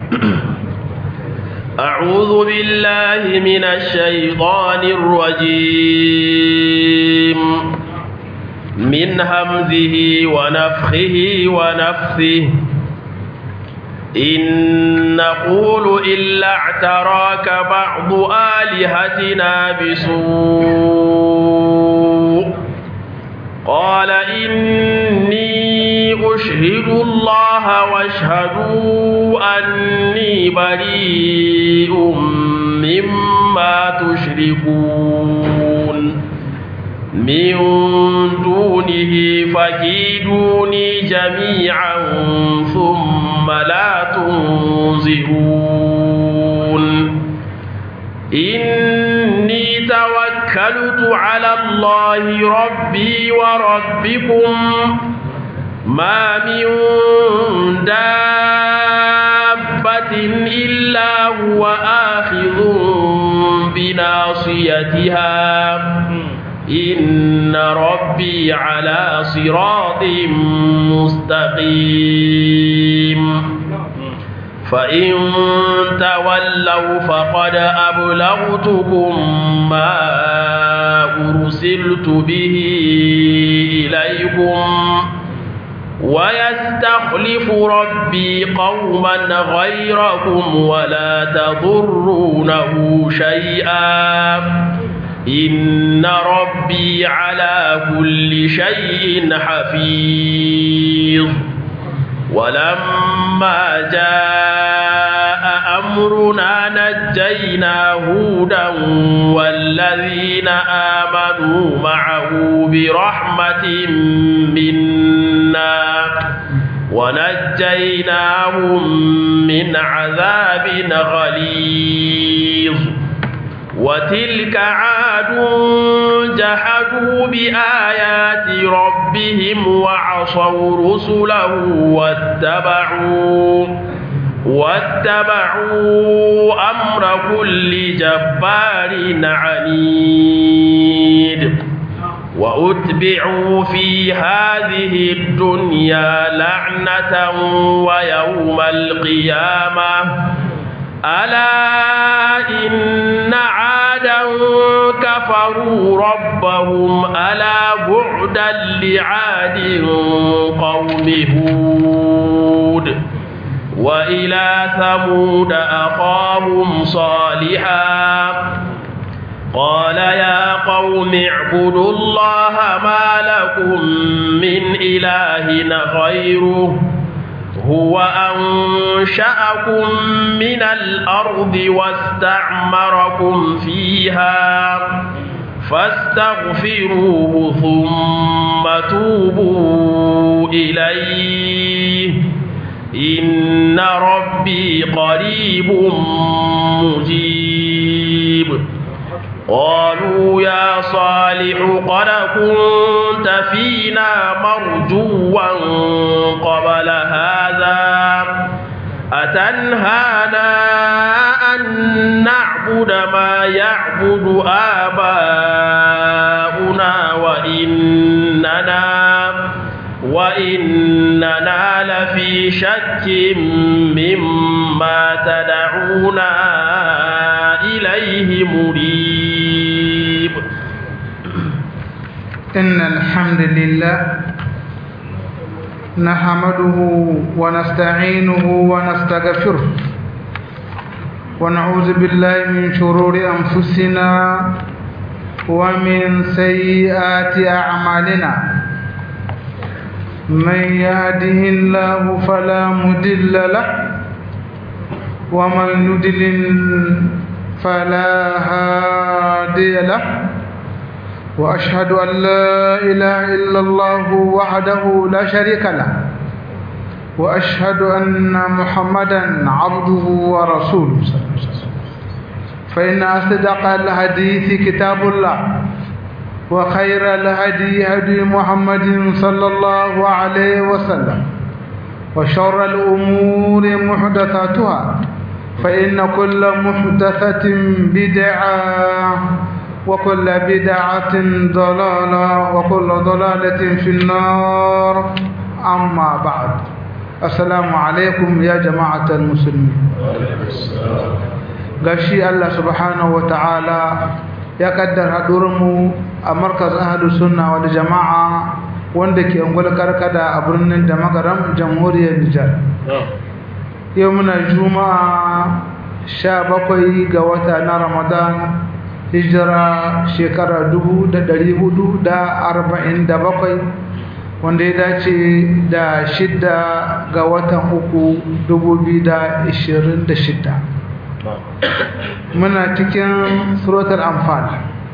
أعوذ بالله من الشيطان الرجيم من همزه ونفخه ونفثه إن نقول إلا اعتراك بعض آلهتنا بسوء قال إني أشهد الله واشهدوا أني بريء مما تشركون من دونه فكيدوني جميعا ثم لا تنظرون إني توكلت على الله ربي وربكم ما من دابة إلا هو آخذ بناصيتها إن ربي على صراط مستقيم فإن تولوا فقد أبلغتكم ما أرسلت به إليكم ويستخلف ربي قوما غيركم ولا تضرونه شيئا إن ربي على كل شيء حفيظ ولما جاء أمرنا نجينا هودا والذين آمنوا معه برحمة منا ونجيناهم من عذاب غليظ وتلك عاد جحدوا بآيات ربهم وعصوا رسله واتبعوا واتبعوا أمر كل جبار عنيد وأتبعوا في هذه الدنيا لعنة ويوم القيامة ألا إن عادا كفروا ربهم ألا بعدا لعاد قوم هود وإلى ثمود أخاهم صالحا قال يا قوم اعبدوا الله ما لكم من إله غيره هو أنشأكم من الأرض واستعمركم فيها فاستغفروه ثم توبوا إليه إن ربي قريب مجيب قالوا يا صالح قد كنت فينا مرجوا قبل هذا أتنهانا أن نعبد ما يعبد آباؤنا وإننا وإننا لفي شك مما تدعونا إليه مريب إن الحمد لله نحمده ونستعينه ونستغفره ونعوذ بالله من شرور أنفسنا ومن سيئات أعمالنا من يهده الله فلا مضل له ومن يضلل فلا هادي له وأشهد أن لا إله إلا الله وحده لا شريك له وأشهد أن محمدا عبده ورسوله فإن أصدق الحديث كتاب الله وخير الهدي هدي محمد صلى الله عليه وسلم وشر الأمور محدثاتها فإن كل محدثة بدعة وكل بدعة ضلالة وكل ضلالة في النار أما بعد assalamu alaikum ya jama'atar musulmi gashi Allah subhanahu wa ta'ala ya kaddar mu a markaz ahadu sunna wal jama'a wanda ke ungul karkada a birnin da magaram jamhuriyar Nijar yau muna juma'a sha bakwai ga wata na ramadan hijira shekara dubu da dari hudu da arba'in da bakwai wanda ya dace da shidda ga watan uku dubu biyu da ishirin da shidda muna cikin suratul anfal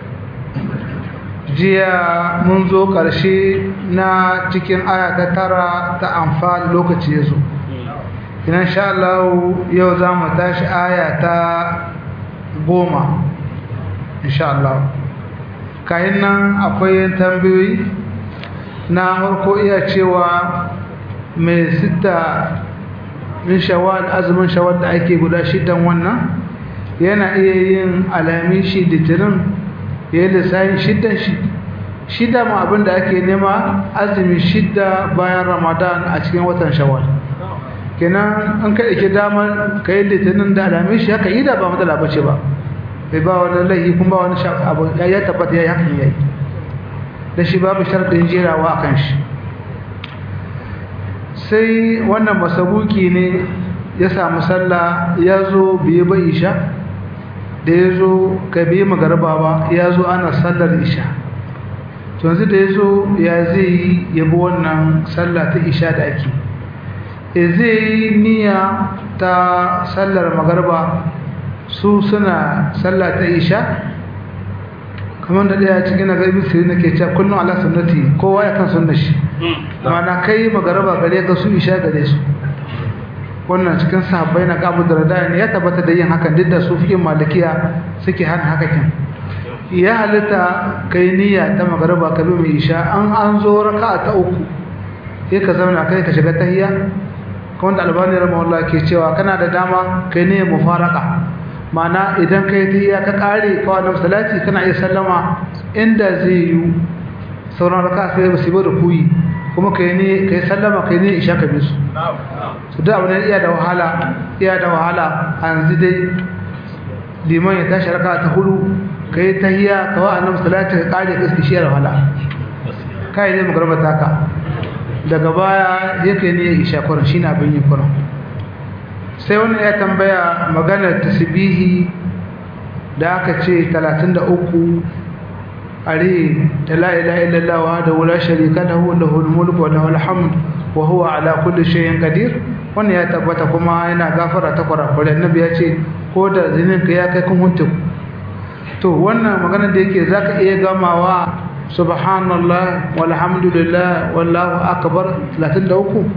jiya mun zo ƙarshe na cikin aya ta tara ta anfal lokaci ya zo ina sha Allah yau za mu tashi aya ta goma insha Allah kayan nan akwai tambayoyi na harko iya cewa mai sita min shawal azumin shawal da ake guda shidan wannan yana iya yin alamin shi litinin ya yi lissahin shidan shi shida ma abinda ake nema azumi shida bayan ramadan a cikin watan shawal kenan an kai ke damar ka yi litinin da alamin shi haka yi da ba matsala bace ba bai ba wani laifi kuma ba wani abu ya tabbata ya yi hakan ya yi da shi babu sharɗin jerawa a kan shi sai wannan masabuki ne ya samu sallah ya zo biye ba isha da ya zo ka biye magarba ba ya zo ana sallar isha yanzu da ya zo ya zai yi yabi wannan sallah ta isha da ake e zai yi niyya ta sallar magarba su suna sallah ta isha kamar da ɗaya cikin nagari sai nake cewa kullum ala sunnati kowa ya kan sunna shi mana kai magaraba gare ka su isha gare su wannan cikin sahabbai na kabu da radaya ne ya tabbata da yin hakan duk da su fikin malikiya suke hana haka kin ya halitta kai niyya ta magaraba ka bi mai isha an an zo raka ta uku sai ka zauna kai ka shiga tahiyya kamar da albani rahimahullah ke cewa kana da dama kai ne mufaraka mana idan kai tahiyya ka kare kawai na salati kana iya sallama inda zai yi sauran raka sai ba su da kuyi kuma kai ne kai sallama kai ne isha ka bisu su da abu ne iya da wahala iya da wahala a yanzu dai liman ya tashi raka ta hudu kai tahiyya kawai annabi salati ka kare ka shi da wahala kai ne magarba taka daga baya yake ne isha kuran shine abin yi kuran sai wani ya tambaya maganar tasbihi da aka ce 33 are da la ilaha illallah wa da wala sharika lahu lahul mulku wa lahul hamd wa huwa ala kulli shay'in qadir wannan ya tabbata kuma yana gafara ta kwarakwarai annabi ya ce ko da zinin ka ya kai kun huntu to wannan maganar da yake zaka iya gamawa subhanallah walhamdulillah wallahu akbar 33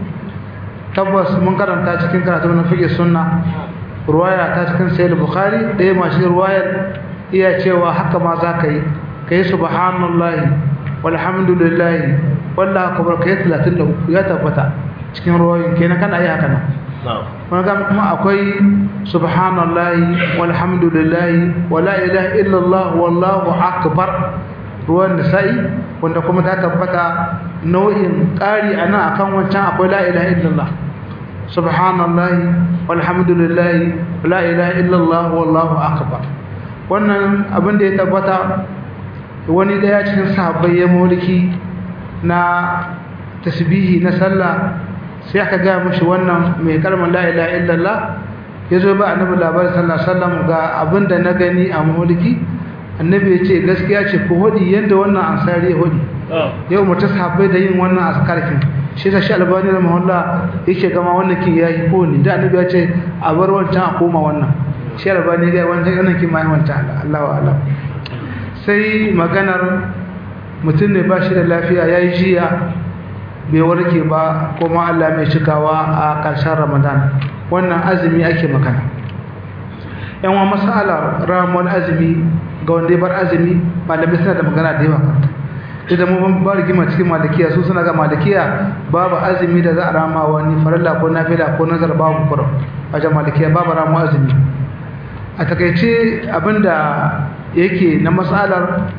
tabbas mun karanta cikin karatu na fiqh sunna ruwaya ta cikin sahih bukhari ɗaya mashi ruwayar iya cewa haka ma za ka yi kai subhanallahi walhamdulillahi wallahu akbar kai 33 ya tabbata cikin ruwayoyin kenan kana yi haka nan wani ga kuma akwai subhanallahi walhamdulillahi wala ilaha illallah wallahu akbar ruwan nisa'i wanda kuma ta tabbata nau'in ƙari a nan akan wancan akwai la ilaha illallah subhanallahi walhamdulillahi la ilaha illallah wallahu akbar wannan abin da ya tabbata wani daya cikin sahabbai ya mulki na tasbihi na sallah sai aka ga mishi wannan mai kalmar la ilaha illallah yazo ba annabi labarin sallallahu alaihi wasallam ga abin da na gani a mulki annabi ya ce gaskiya ce ko hodi yadda wannan ansari ya hodi yau mutu sahabbai da yin wannan askarkin shi ta shi albani da mahalla yake gama wannan kin ya yi kone da annabi ya ce a bar wancan a koma wannan shi albani ga wancan wannan kin ma wancan Allah wa Allah sai maganar mutum ne ba shi da lafiya ya yi jiya bai warke ba kuma Allah mai cikawa a ƙarshen ramadan wannan azumi ake magana yan wa masala ramon azumi ga wanda ya bar azumi malamai suna da magana da yawa kanta idan mun ba rigima cikin malikiya su suna ga malikiya babu azumi da za a rama wani farilla ko nafila ko nazar babu kura a jan malikiya babu ramu azumi a takaice abinda yake na matsalar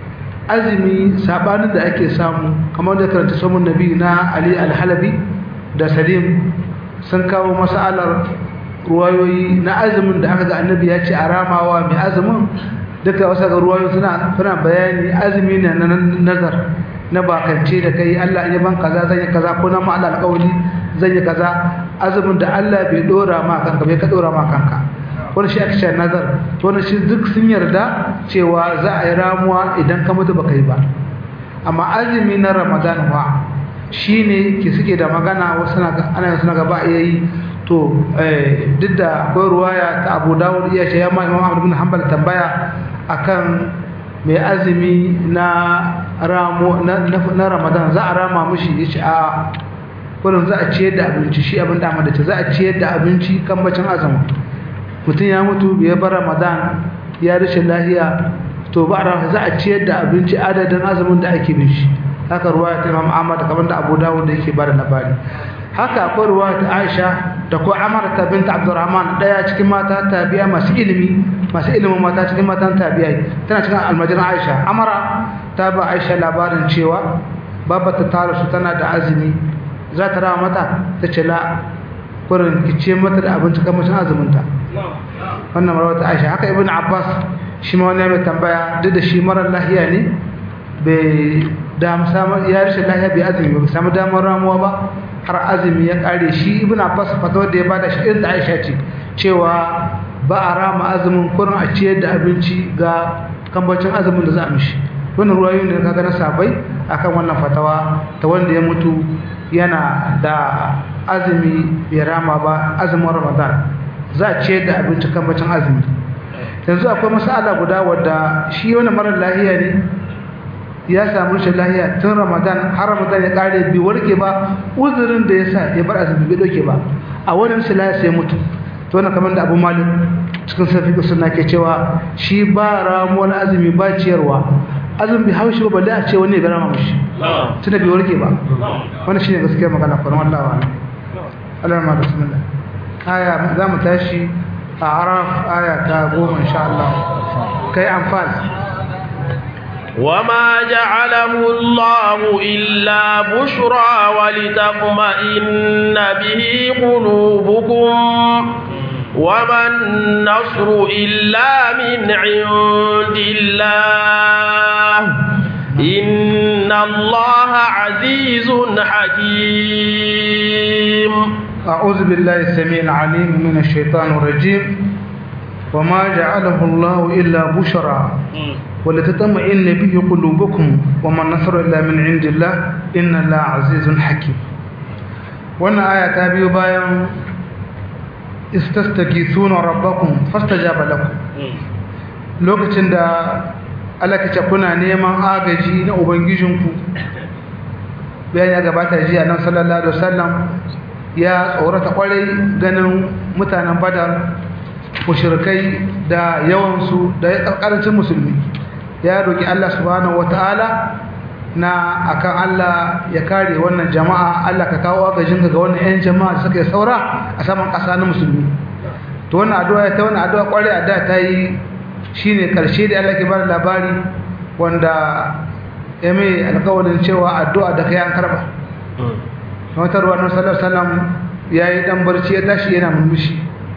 azumi sabanin da ake samu kamar da karanta samun nabi na ali alhalabi da salim sun kawo masalar ruwayoyi na azumin da aka ga annabi ya ce a ramawa mai azumin duka wasu ga ruwayoyi suna suna bayani azumi ne na nazar na bakance da kai Allah ya ban kaza zan yi kaza ko na ma Allah alƙawari zan yi kaza azumin da Allah bai dora ma kanka bai ka dora ma kanka wani shi aka ce nazar to wani shi duk sun yarda cewa za a yi ramuwa idan ka mutu baka yi ba amma azumi na Ramadan wa shine ke suke da magana wasu na ana suna gaba yayi to duk da akwai ruwaya ta Abu Dawud iya ce ya ma Imam Ahmad bin Hanbal tambaya akan mai azumi na ramo na Ramadan za a rama mishi yace a kullum za a ciyar da abinci shi abin da da ce za a ciyar da abinci kan bacin azumi mutum ya mutu bai bar Ramadan ya rashin lahiya to ba a za a ciyar da abinci adadin azumin da ake bin shi haka ruwaya ta Imam Ahmad kamar da Abu Dawud da yake bada labari haka akwai ruwaya ta Aisha da ko Amarta bint Abdurrahman daya cikin mata tabi'a masu ilimi masu ilimin mata cikin matan tabi'ai tana cikin almajiran Aisha Amara ta ba Aisha labarin cewa babata ta rasu tana da azumi za ta rawa mata ta ce la kurin kice mata da abinci kamar cin azumin ta wannan rawar ta Aisha haka Ibn Abbas shi ma wani mai tambaya duk da shi marar lahiya ne bai da ya rashin lahiya bai azumi ba samu damar ramuwa ba har azumi ya kare shi ibn abbas fatawar da ya bada shi irin da aisha ce cewa ba a rama azumin kurin a ciyar da abinci ga kambacin azumin da za a mishi wannan ruwayoyi ne kaga na sabai akan wannan fatawa ta wanda ya mutu yana da azumi bai rama ba azumin ramadan za a ciyar da abinci kambacin azumi yanzu akwai masala guda wadda shi wani marar lahiya ne ya samu rashin lahiya tun ramadan har ramadan ya kare bi warke ba uzurin da ya sa ya bar azumi bai doke ba a wani rashin lahiya sai mutu to wannan kamar da abu malik cikin safi suna ke cewa shi ba ramuwar azumi ba ciyarwa azumi bai haushi ba balle a ce wani ya rama mashi tun da bai warke ba wannan shine gaskiyar magana kuma wallahi wa Allah ma bismillah aya za mu tashi a araf aya ta goma insha Allah kai amfani وما جعله الله إلا بشرى ولتطمئن به قلوبكم وما النصر إلا من عند الله إن الله عزيز حكيم أعوذ بالله السميع العليم من الشيطان الرجيم وما جعله الله إلا بشرى ولتطمئن به قلوبكم وما النصر إلا من عند الله إن الله عزيز حكيم wannan aya ta biyo bayan istastaghithuna rabbakum fastajaba lakum lokacin da Allah kace kuna neman agaji na ubangijinku bayan ya gabata jiya nan sallallahu alaihi wasallam ya tsorata kwarai ganin mutanen badar mushrikai da yawansu da karancin musulmi ya roki Allah subhanahu wataala na akan Allah ya kare wannan jama'a Allah ka kawo agajin ga wannan ƴan jama'a da suka yi saura a saman ƙasa na musulmi to wannan addu'a ta wannan addu'a kware a da ta yi shine karshe da Allah ke bada labari wanda ya mai alƙawarin cewa addu'a da kai an karba wata ruwa nan sallallahu alaihi wasallam yayi dan barci ya tashi yana murmushi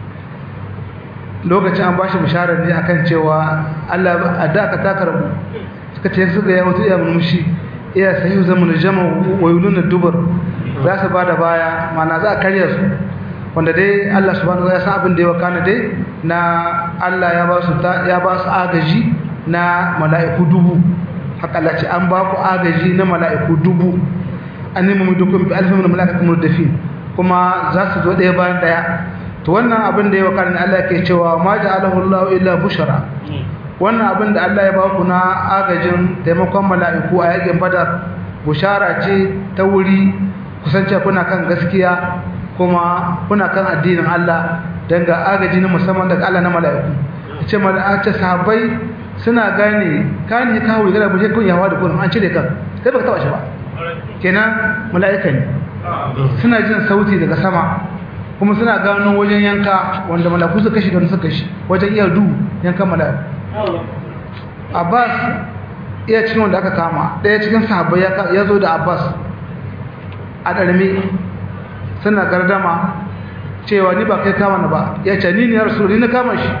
lokacin an bashi bisharar ne akan cewa Allah addu'a ka ta karbu suka ce su ga ya mutu ya murmushi iya sayu zaman jama wa yulun dubar za su bada baya mana za a karya su wanda dai Allah subhanahu wa ta'ala ya san abin da ya wakana dai na Allah ya ba su ya ba su agaji na mala'iku dubu haka Allah ce an ba ku agaji na mala'iku dubu an nemi mu dukkan bi alfin mala'ikatu murdafin kuma za su zo ɗaya bayan ɗaya to wannan abin da ya wakana Allah ke cewa ma ja'alahu Allah illa bushara wannan abin da Allah ya ba ku na agajin taimakon mala'iku a yakin badar bushara ce ta wuri kusance kuna kan gaskiya kuma kuna kan addinin Allah don ga agaji na musamman daga Allah na mala'iku ce mala'ace sahabbai suna gane kani kawo gara bushe kun yawa da kun an cire kan kai baka taba shi ba kenan mala'ika ne suna jin sauti daga sama kuma suna gano wajen yanka wanda mala'iku suka kashi don suka kashi wajen iya du yankan mala'iku Abbas iya cikin wanda aka kama ɗaya cikin sahabbai ya zo da Abbas a ɗarmi suna gardama cewa ni ba kai kama na ba ya ce ni ne ya rasu ni na kama shi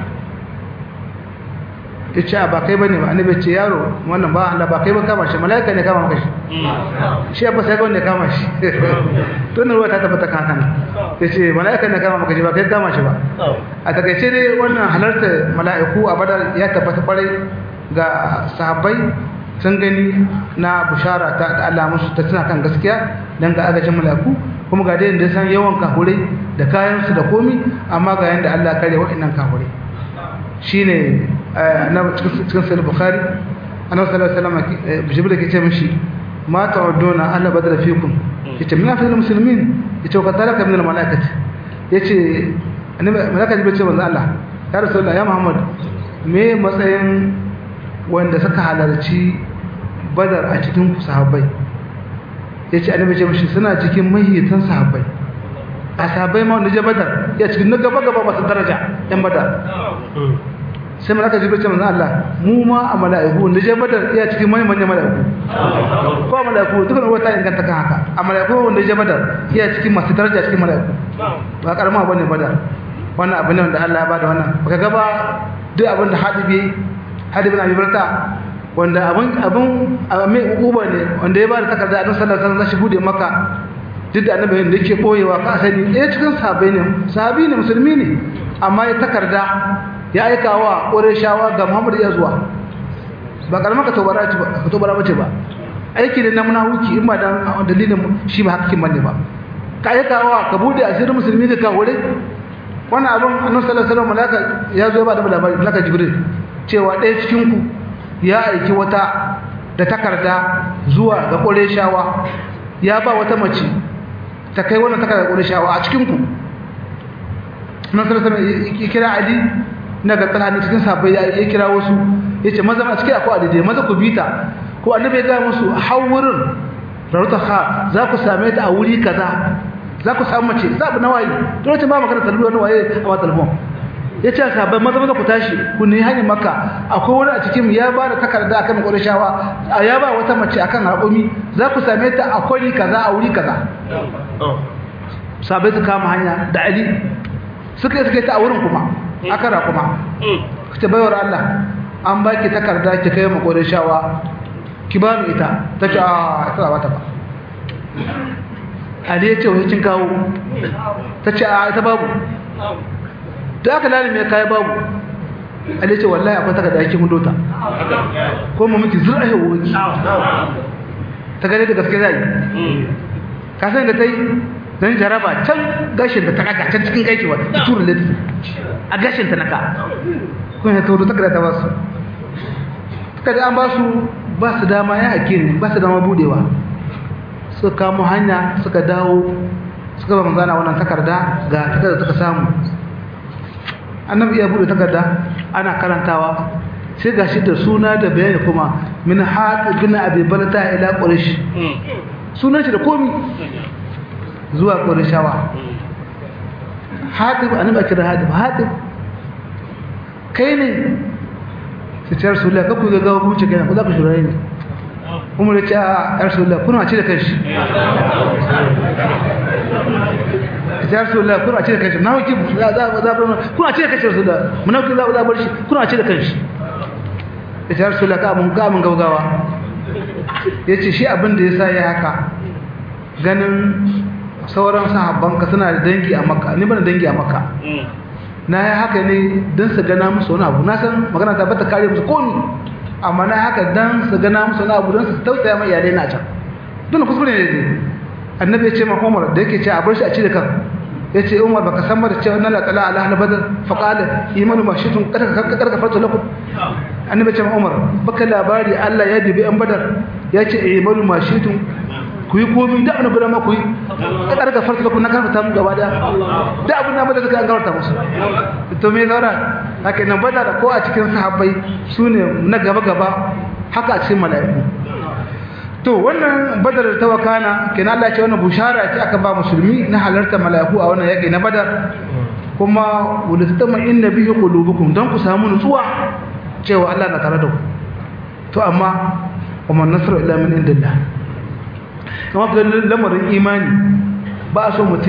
ya ce ba kai ba ne ba annabi ce yaro wannan ba Allah ba kai ba kama shi mala'ika ne kama maka shi shi ba sai ga wanda kama shi to ne ruwa ta tabbata kan haka ya ce mala'ika ne kama maka shi ba kai kama shi ba a takaice dai wannan halarta mala'iku a badar ya tabbata kwarai ga sahabbai sun gani na bushara ta da Allah musu ta tana kan gaskiya dan ga agajin mala'iku kuma ga dai da san yawan kafurai da kayan su da komi amma ga yanda Allah kare wa'annan kafurai shine annabi cikin sahih bukhari annabi sallallahu alaihi wasallam jibril ke ce mishi ma ta'uduna ahla badr fikum yace min afdal muslimin yace ka talaka min al malaikati yace annabi malaika jibril ce manzo Allah ya rasulullah ya muhammad me matsayin wanda suka halarci badar a cikin sahabbai yace annabi ce mishi suna cikin mahiyitan sahabbai a sahabbai ma wanda je badar ya cikin na gaba gaba masu daraja yan badar sai malaka jibril ce manzo Allah mu ma a mala'iku da je badar iya cikin mai manyan mala'iku ko mala'iku dukkan wata inganta kan haka a mala'iku wanda je badar iya cikin masu daraja cikin mala'iku ba karama bane badar wannan abin ne wanda Allah ya bada wannan baka ga ba duk abin da hadibi hadibi na bibarta wanda abin abin mai uba ne wanda ya bada takarda a sallallahu alaihi wasallam shi bude maka duk da annabi da yake boyewa ka sani eh cikin sahabbai ne sahabi ne musulmi ne amma ya takarda ya aika wa ƙorishawa ga muhammadu ya zuwa ba ƙarama ka tobara mace ba aiki ne na munahuki in ba dan dalilin shi ba hakikin bane ba ka aika wa ka bude asirin musulmi da kawure wannan abin annabi sallallahu alaihi wasallam malaka ya zo ba da labari malaka jibril cewa ɗaya cikin ku ya aiki wata da takarda zuwa ga ƙorishawa ya ba wata mace ta kai wannan takarda ƙorishawa a cikin ku annabi sallallahu alaihi wasallam ya kira ali na ga tsana cikin sabai ya kira wasu yace maza a cikin akwai adide maza ku bita ko annabi ya ga musu hawurin rauta kha za ku same ta a wuri kaza za ku samu mace sabu na waye to wace ba magana talbiya na waye a wa talbon yace sabai maza maza ku tashi ku ne hanyar makka akwai wani a cikin ya ba da takarda akan qurayshawa ya ba wata mace akan haƙumi za ku same ta a kwari kaza a wuri kaza sabai su kama hanya da ali suka suka ta a wurin kuma akara kuma ta baiwar Allah an baki takarda ki kai mu kodin shawa ki ba mu ita ta ce a ita ba ta ba Ali ya ce wani kin kawo ta ce a ita babu da aka lalime kai babu Ali ya ce wallahi akwai takarda ki mun dota ko mu miki zura ya wuki ta gane da gaske zai ka san da tai dan jaraba can gashin da ta kaga can cikin gaiki wa turu lati a gashin ta naka kun ya kawo takarda ta basu kada an basu ba su dama ya hake ne ba su dama budewa suka kamo hanya suka dawo suka ba manzana wannan takarda ga takarda suka samu annabi ya bude takarda ana karantawa sai gashi da suna da bayani kuma min haɗu bin abi balata ila quraish sunan shi da komi zuwa qurayshawa hatib annabi kira hatib hatib kai ne sai ta rasulullah ka ku ga gawa ku ce kai ku za ku shirye ne umar ya ce a rasulullah kuna ce da kanshi ya rasulullah kuna ce da kanshi na wuki za za za kuna ce da kanshi rasulullah mun wuki za za bar shi kuna ce da kanshi ya rasulullah ka mun ga mun gaugawa yace shi abin da yasa ya haka ganin sauran sahabban ka suna da dangi a makka ni bana dangi a makka na yi haka ne don su gana musu wani abu na san magana ta bata kare musu komi amma na haka don su gana musu wani abu don su tausaya mai iyalai na can don kuskure ne annabi ya ce ma umar da yake ce a bar shi a ci da kan ya ce umar baka san mara cewa nala tsala ala ahli badar fa qala imanu ma shitun karka karka farta lakum annabi ya ce ma umar baka labari Allah ya dibi an badar ya ce imanu ma shitun ku yi komi da annabi da ma ku yi ka karka farta lakum na karfa mu gaba da da abin da badar suka an gawarta musu to me zaura haka nan badar ko a cikin sahabbai sune na gaba gaba haka a cikin mala'iku to wannan badar ta wakana kenan Allah ya ce wannan bushara ce aka ba musulmi na halarta mala'iku a wannan yaki na badar kuma wulitama inna bihi qulubukum dan ku samu nutsuwa cewa Allah na tare da ku to amma kuma nasru illa min indillah kuma ga lamarin imani ba so mutum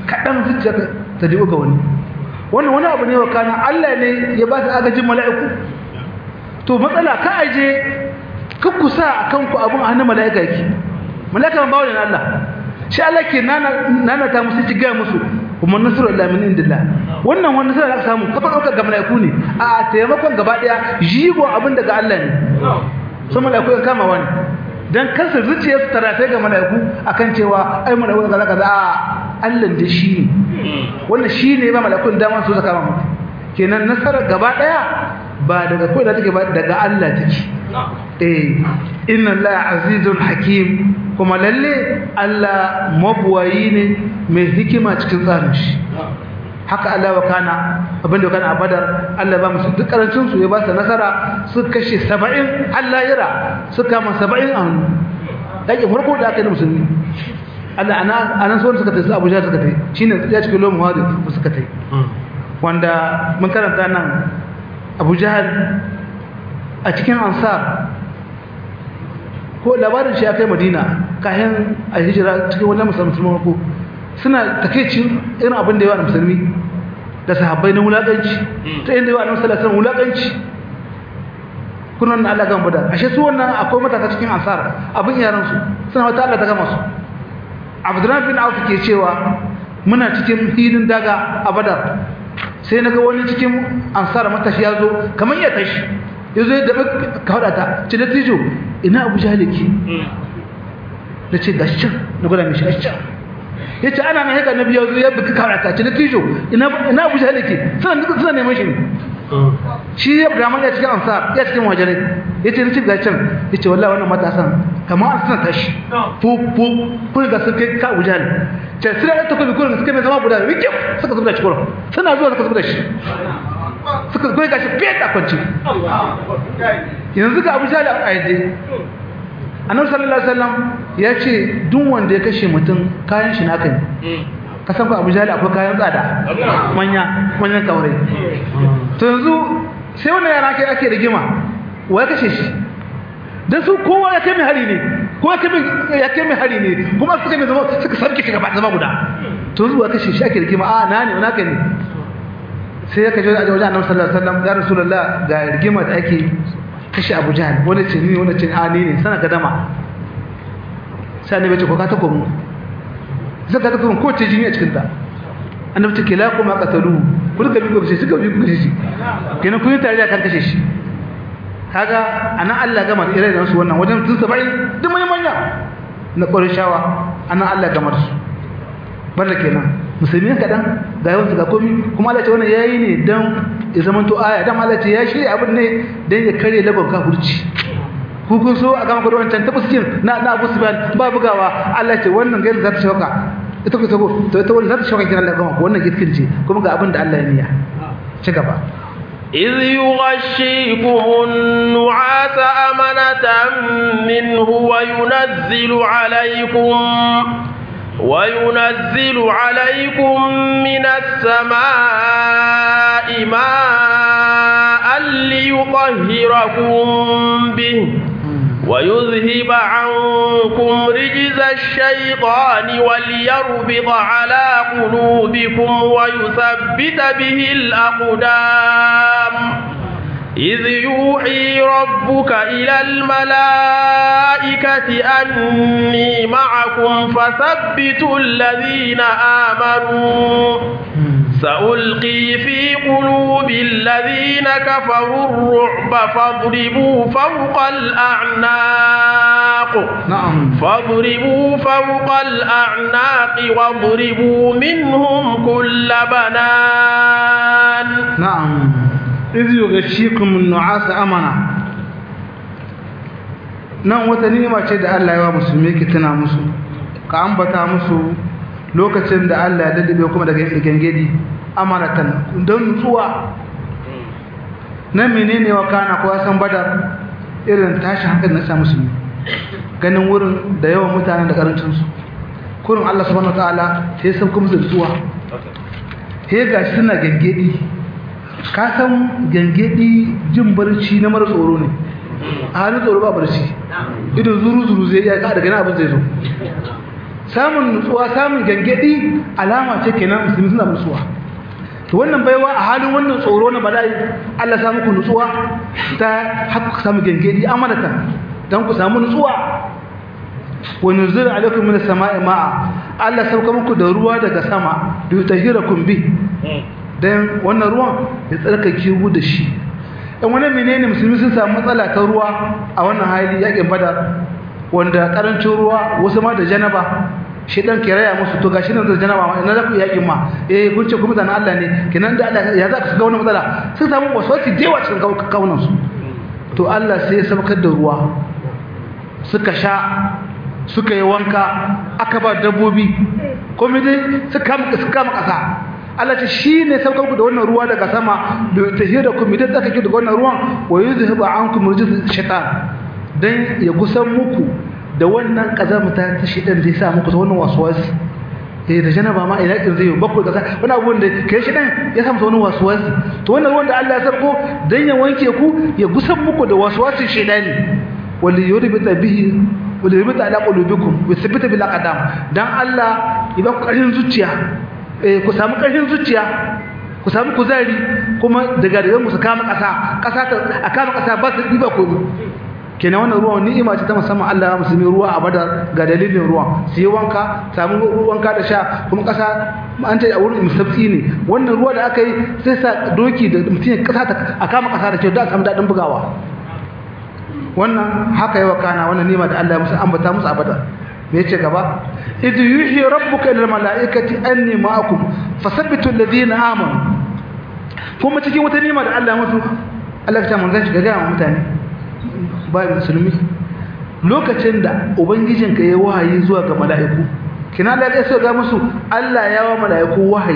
kadan zuciya ta dibo ga wani wannan wani abu ne wa kana Allah ne ya ba su agajin mala'iku to matsala ka aje ka kusa akan ku abun hannun mala'ika yake mala'ika ban bawo ne Allah shi Allah ke nana nana ta musu ci ga musu kuma nasru Allah min indillah wannan wannan sai aka samu kafa dauka ga malaiku ne a taimakon gaba daya jigo abin daga Allah ne so malaiku ya kama wani dan kansa zuciya su taratai ga malaiku akan cewa ai malaiku kaza kaza a Allah da shi ne wannan shi ne ba malaikun dama su zaka mu kenan nasara gaba daya ba daga kai da take ba daga Allah take eh inna Allah azizun hakim kuma lalle Allah mabuwayi ne mai hikima cikin tsarin shi haka Allah wa kana abinda kana a badar Allah ba musu duk karancin su ya ba su nasara su kashe 70 Allah yira su kama 70 an dake farko da aka yi musulmi Allah ana anan so suka tafi Abuja suka tafi shine ya cikin lomu hadu suka tafi wanda mun karanta nan Abu Jahal a cikin Ansar ko labarin shi ya kai madina kayan a hijira cikin wannan musulman ko suna takeicin irin abin da yawa na musulmi da sahabbai na wulaƙanci ta inda yawa na musulman wulaƙanci kunan na Allah gan bada ashe su wannan akwai matasa cikin ansar abin yaransu suna wata Allah ta gama su abdurrahman bin auf ke cewa muna cikin hilin daga a badar sai na ga wani cikin ansar matashi ya zo kamar ya tashi ya zo ya daɓa kawada ta ce da tijo ina abu jahaliki na ce ga can na gwada mai shi can ya ce ana mai haka na biya zo ya buka kawada ta ce da tijo ina abu jahaliki suna neman shi ne shi ya brahman ya cikin ansar ya cikin wajenai ya ce rikin ga can ya ce wallah wannan matasan kamar an suna tashi fu fu kun ga sun kai ka abu jahal ce suna ɗan takobi kurin suka mai zama guda da wikin suka zuba da shi kurin suna zuwa suka zuba da shi suka goyi gashi fiye da kwanci yanzu ga abu jali a yadda annabi sallallahu alaihi wasallam ya ce duk wanda ya kashe mutum kayan shi naka ne kasan ku abu jali akwai kayan tsada manya manyan kaurai to yanzu sai wannan yara kai ake rigima wa ya kashe shi dan su kowa ya kai mai hari ne kowa ya kai mai hari ne kuma suka mai zama suka sarki shi gaba zama guda to yanzu wa kashe shi ake rigima a na ne naka ne sai ya kaje a wajen annabi sallallahu alaihi wasallam ya rasulullah ga rigima da ake kashe Abu Jahl wanda ce ni wanda ce a ni ne sana gadama sai annabi ce ko ka tako mu zaka tako mu ko ce jini a cikin ta annabi ce kila kuma qatalu kun ka bi ko shi suka bi ko shi kenan kun yi tare da kan kashe shi kaga anan Allah gama da irin su wannan wajen tun 70 duk mai manya na Qurayshawa anan Allah gama su barda kenan musulmi kadan ga yawan su ga komi kuma Allah ce wannan yayi ne dan ya zama to aya dan Allah ce ya shirya abin ne dan ya kare laban kafirci ku kun so a gama gudu wancan tabuskin na na Abu Sufyan ba bugawa Allah ce wannan gairi za ta shauka ita ku sabo to ita wannan za ta shauka kin Allah gama wannan gitkin ce kuma ga abin da Allah ya niyya ci gaba إذ يغشيكم النعاس أمنة منه وينزل عليكم وينزل عليكم من السماء ماء ليطهركم به ويذهب عنكم رجز الشيطان وليربط على قلوبكم ويثبت به الأقدام إذ يوحي ربك إلى الملائكة أني معكم فثبتوا الذين آمنوا سألقي في قلوب الذين كفروا الرعب فاضربوا فوق الأعناق نعم فاضربوا فوق الأعناق واضربوا منهم كل بنان نعم إذ يغشيكم النعاس أمنا nan wata ni'ima ce da Allah ya wa musulmi ke tana musu ka ambata musu lokacin da Allah ya daddabe kuma daga gangedi amanatan don nutsuwa nan menene wa kana ko san badar irin tashi hankali na sa musulmi ganin wurin da yawan mutanen da karancin su kurin Allah subhanahu wataala sai san kuma nutsuwa sai gashi suna gangedi ka san gangedi jin barci na mara tsoro ne a halin tsoro ba barci idan zuru zuru zai iya ka daga nan abin zai zo samun nutsuwa samun gangadi alama ce kenan musulmi suna nutsuwa to wannan baiwa a halin wannan tsoro na bala'i Allah ya muku nutsuwa ta haka samu gangadi amanata dan ku samu nutsuwa wa nuzul alaikum minas sama'i ma'a Allah sauka muku da ruwa daga sama da tahirakum bi dan wannan ruwan ya tsarkake ku da shi dan wannan menene musulmi sun samu matsala ta ruwa a wannan hali yakin badar wanda karancin ruwa wasu ma da janaba shi dan kiraya musu to gashi nan da janaba ma ina za ku yakin ma eh kun ce ku mutanen Allah ne kenan da Allah ya za ku ga wannan matsala sun samu waswasi jewa cikin kawunan su to Allah sai ya sabkar da ruwa suka sha suka yi wanka aka ba dabbobi komai dai suka kama ƙasa Allah ce shi ne saukar ku da wannan ruwa daga sama da tahira ku midan tsaka ki da wannan ruwan wa yuzhibu ankum rijz shaitan dan ya kusan muku da wannan kazamta ta shaitan zai sa muku ta wannan waswas eh da janaba ma ina kin zai bakku kaza wani abu da kai shaitan ya sa muku wannan waswas to wannan ruwan da Allah ya sarko dan ya wanke ku ya kusan muku da waswasin shaitani wal yurbita bihi wal yurbita ala qulubikum wa thabbita bil aqdam dan Allah ya ba ku ƙarfin zuciya ku samu ƙarfin zuciya ku samu kuzari kuma daga daga musu kama ƙasa ƙasa ta a kama ƙasa ba su ɗiba komi kenan wannan ruwan ni'ima ce ta musamman Allah ya musulmi ruwa a badar ga dalilin ruwa su yi wanka samu wanka da sha kuma ƙasa an ce a wurin musabtsi ne wannan ruwa da aka yi sai sa doki da mutum ya ƙasa a kama ƙasa da kyau da a samu daɗin bugawa wannan haka yawa kana wannan ni'ima da Allah ya musu ambata musu a badar me yace gaba idh yuhi rabbuka lil malaikati anni ma'akum fasabbitu alladhina amanu kuma cikin wata nima da Allah musu Allah ya ce manzon shi ga ga mutane ba musulmi lokacin da ubangijin ka yayi wahayi zuwa ga mala'iku kina Allah ya so ga musu Allah ya wa mala'iku wahayi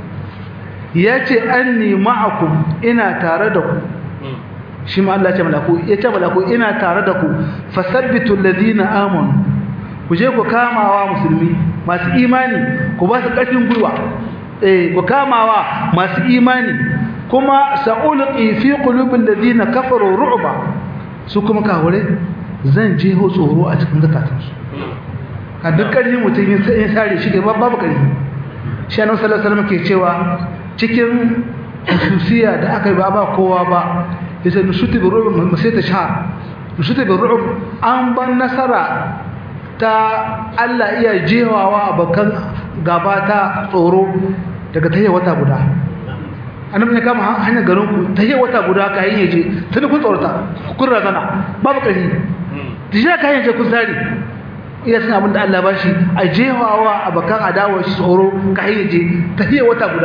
yace anni ma'akum ina tare da ku shi ma Allah ya ce mala'iku ya ce mala'iku ina tare da ku fasabbitu alladhina amanu ku je ku kamawa musulmi masu imani ku ba su ƙarfin gwiwa eh ku kamawa masu imani kuma sa'ulqi fi qulubil ladina kafaru ru'ba su kuma kawure zan je ho tsoro a cikin zakatansu a duk ƙarfi mutum yin sai sare shi ba babu ƙarfi shi annabi sallallahu alaihi wasallam ke cewa cikin hususiya da aka yi ba ba kowa ba yace nushuti bi ru'b masita shahr nushuti bi ru'b an ban nasara ta Allah iya jewawa bakan gaba ta tsoro daga tayi wata guda annabi ne kama hanyar garin ku tayi wata guda ka yin yaje tun kun tsorata kun razana babu kari dija ka yin je kun sare iya san abin da Allah ba shi a jewawa a bakan adawa shi tsoro ka yin yaje tayi wata guda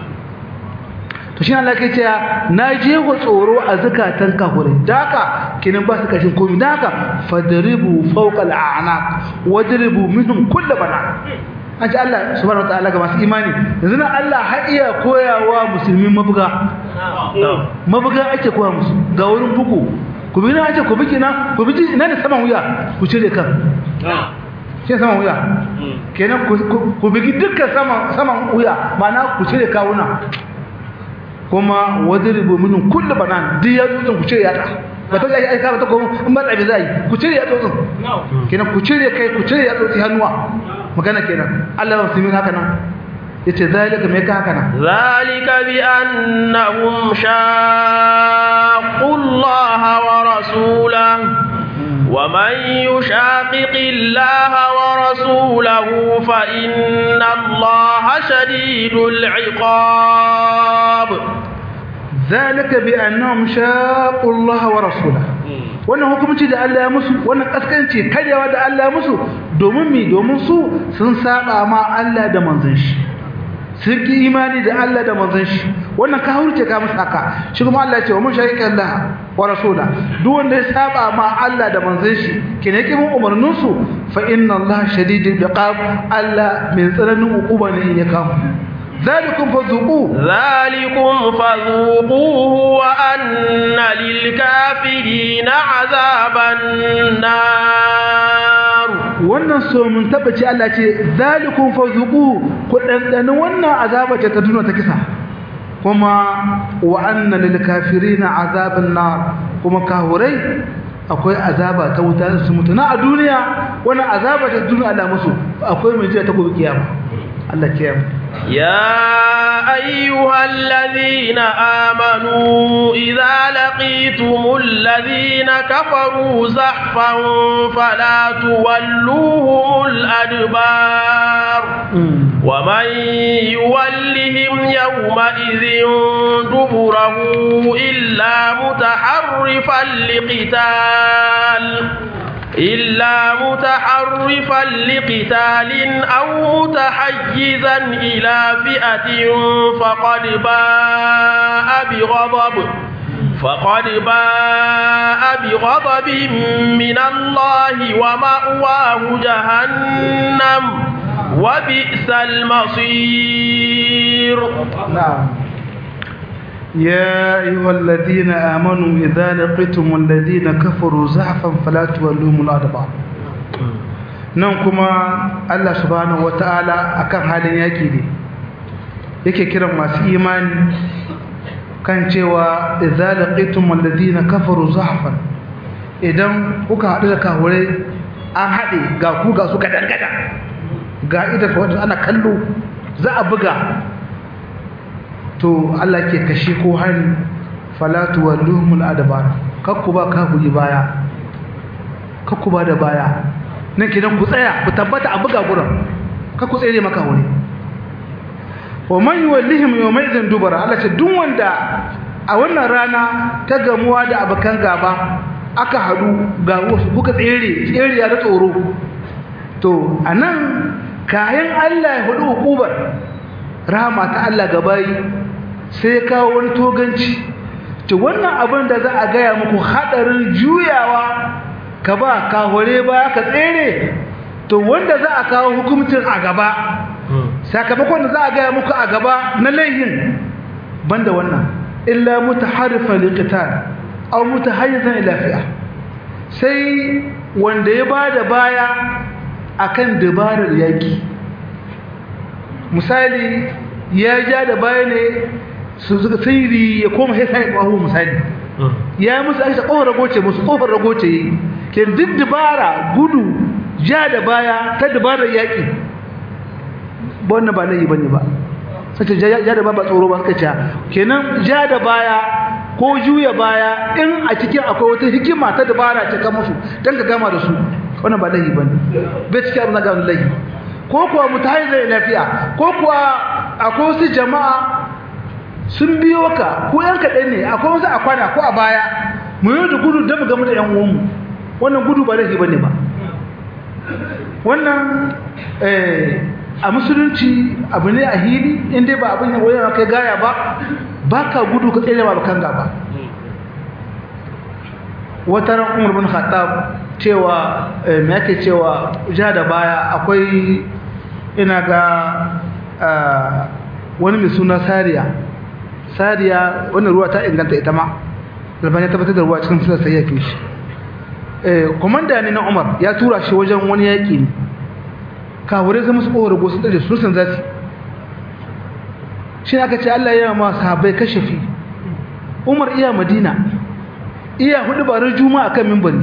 to shi Allah ke cewa na jeho tsoro a zakatan kafirai daka kinan ba su kashin komai daka fadribu fawqa al'anaq wadribu minhum kull bana an ce Allah subhanahu wataala ga masu imani yanzu nan Allah har iya koyawa musulmi mabuga mabuga ake koya musu ga wurin bugu ku bi na ake ku biki na ku biki ina da saman wuya ku cire kan shi saman wuya kenan ku biki dukkan saman saman wuya ma'ana ku cire kawuna kuma wadribu minhum kullu banan duk ya tsotsin ku cire yatsa ba ta ai ka ba ta ko in ba tsabi zai ku cire ya tsotsin kenan ku cire kai ku cire ya tsotsi hannuwa magana kenan Allah ya musulmi haka nan yace zalika me ka haka nan zalika bi annahum shaqqu Allah wa rasulahu ومن يشاقق الله ورسوله فإن الله شديد العقاب ذلك بأنهم شاقوا الله ورسوله wannan hukumci da Allah ya musu wannan kaskanci karyawa da Allah ya musu domin mi domin su sun saba ma Allah da manzon shi sun ki imani da Allah da manzon shi wannan ka hurce ka musu haka shi kuma Allah ya ce wa mun shari'a Allah wa rasula duk wanda ya saba ma Allah da manzon shi kene ki mun umarnin su fa inna Allah shadidul iqab Allah mai tsananin hukuma ne in ya kama ذلكم فذوقوه ذلكم فذوقوه وأن للكافرين عذاب النار wannan so mun tabbaci Allah ce zalikum fazuqu ku dandana wannan azaba ce ta duniya ta kisa kuma wa anna lil kafirina azaban nar kuma kahurai akwai azaba ta wuta su mutu na a duniya wannan azaba ta duniya Allah musu akwai mai jira ta gobe kiyama Allah kiyama يا أيها الذين آمنوا إذا لقيتم الذين كفروا زحفا فلا تولوهم الأدبار ومن يولهم يومئذ دبره إلا متحرفا لقتال إلا متحرفا لقتال أو متحيزا إلى فئة فقد باء بغضب فقد باء بغضب من الله ومأواه جهنم وبئس المصير نعم يا أيها الذين آمنوا إذا لقيتم الذين كفروا زحفا فلا تولوهم الأدبار nan kuma Allah subhanahu wata'ala akan halin yaki ne yake kiran masu imani kan cewa idza laqitum alladhina kafaru zahfan idan kuka haɗu da kahurai an haɗe ga ku ga su gadan gadan ga ida wanda ana kallo za a buga to Allah ke kashe ko hari falatu walluhumul adbar kakku ba kafuri baya kakku ba da baya nan kidan ku tsaya ku tabbata a buga gurin kakku tsere maka wuri wa man yuwallihim yawma idzin dubara Allah ce duk wanda a wannan rana ta gamuwa da abakan gaba aka hadu ga wasu kuka tsere tsere ya da tsoro to anan kayan Allah ya hudu hukubar rahama ta Allah gabayi sai ya kawo wani toganci to wannan abin da za a gaya muku hadarin juyawa ka ba ka hore ba ka tsere to wanda za a kawo hukumcin a gaba sakamakon da za a gaya muku a gaba na laihin banda wannan illa mutaharrifa liqital aw mutahayyizan ila fi'a sai wanda ya bada baya akan dabarar yaki misali ya ja da baya ne su suka sirri ya koma sai sai bahu misali ya musu aisha kofar ragoce musu kofar ragoce yi ke duk dabara gudu ja da baya ta dabarar yaki wannan ba laifi bane ba sai ja da baya ba tsoro ba suka ce kenan ja da baya ko juya baya in a cikin akwai wata hikima ta dabara ta kama su dan ka gama da su wannan ba laifi bane bai cikin abin da ga laifi ko kuwa mutahizai lafiya ko kuwa akwai wasu jama'a sun biyo ka ko yan kaɗai ne akwai wasu a kwana ko a baya mu yi da gudu don mu gamu da yan uwanmu wannan gudu ba laifi bane ba wannan a musulunci abu ne a hili inda ba abin yawon yana kai gaya ba ba ka gudu ka tsere ba kan gaba wata ran umar bin khattab cewa me yake cewa ja da baya akwai ina ga wani mai suna sariya sariya wannan ruwa ta inganta ita ma albani ya tabbatar da ruwa cikin sunan sai ya fi shi komanda ne na umar ya tura shi wajen wani yaƙi ne kawure zama su ƙowar gosu ɗaje su san zasu shi aka ce allah ya ma sahabai kashafi umar iya madina iya hudu barar juma'a kan mimbari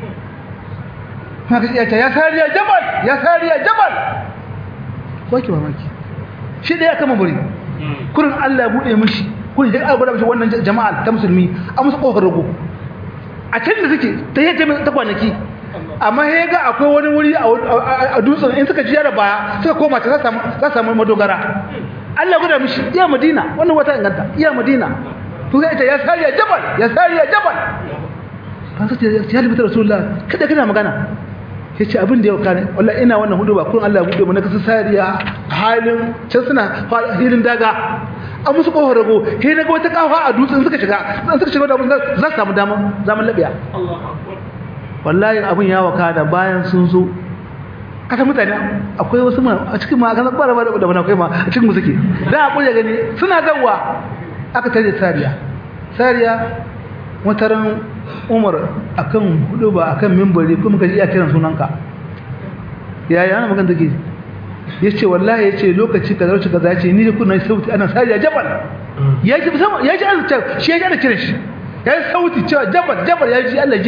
maka iya ta ya sariya jabal ya sariya jabal wake mamaki shi da ya kama bari kurin Allah ya bude mishi kurin ya gwada mishi wannan jama'a ta musulmi a musu kofar rago a can da suke ta yi ta kwanaki amma ya ga akwai wani wuri a dutsen in suka jiya da baya suka koma ta za samu madogara Allah gwada mishi iya madina wannan wata inganta iya madina to zai ta ya sariya jabal ya sariya jabal kan sai ya libi rasulullah kada kana magana ya ce abin da yau kane wallah ina wannan hudu ba kun Allah ya buɗe mu na kasa sariya halin can suna hilin daga an musu kofar rago he na ga wata kafa a dutsen suka shiga zan suka shiga da abin za su samu damar zaman labiya wallahi abin ya waka da bayan sun zo kasa mutane akwai wasu ma a cikin ma kan bara bara da bana kai ma a cikin mu suke da a kulle gani suna gawa aka tare sariya sariya wataran umar akan hudu ba akan mimbari kuma kaji iya kiran sunanka yaya ana magana take yace wallahi yace lokaci kaza lokaci kaza yace ni kuna sauti ana sariya jabal yaji sama yaji Allah ta shi yaji ana kiran shi yayi sauti cewa jabal jabal yaji Allah ji da shi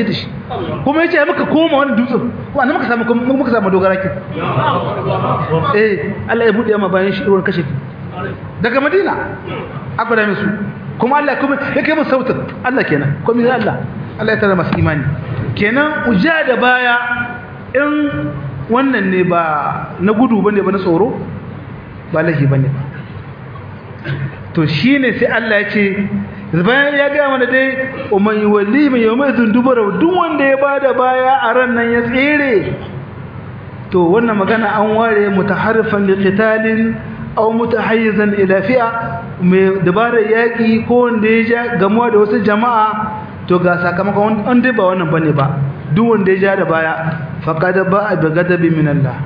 kuma yace ya muka koma wani dutsen wanda muka samu muka samu dogara ki eh Allah ya bude ma bayan shi ruwan kashe daga Madina aka da musu kuma Allah kuma ya kai musu sautin Allah kenan kuma ya Allah Allah ya tara masu imani kenan uja da baya in wannan ne ba na gudu bane ba na tsoro ba lahi bane ba to shine sai Allah ya ce bayan ya ga mana dai umman yuwalli min yawma dubara duk wanda ya bada baya a ran nan ya tsere to wannan magana an ware mutaharrifan liqitalin aw mutahayyizan ila fi'a mai dabarar yaki ko wanda ya ja gamuwa da wasu jama'a to ga sakamakon wanda ba wannan bane ba duk wanda ya ja da baya faqad ba'a bi ghadabi min Allah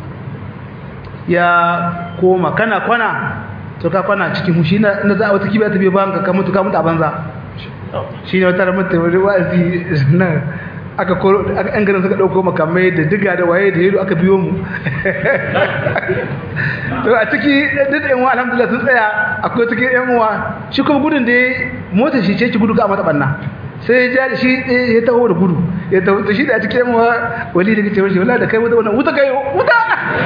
ya koma kana kwana to ka kwana cikin hushi na inda za a wata kibiya ta biyo bayan ka mutu ka mutu a banza shi ne wata ramar ta wani wa'azi nan aka koro an garin suka ɗauko makamai da diga da waye da yado aka biyo mu to a ciki duk da yanwa alhamdulillah sun tsaya akwai cikin yan uwa shi kuma gudun da motar shi ce ki gudu ka mata banna sai ya shi ya taho da gudu ya taho da shi da cikin yan uwa wali da kace wani wallahi da kai wuta wannan wuta kai wuta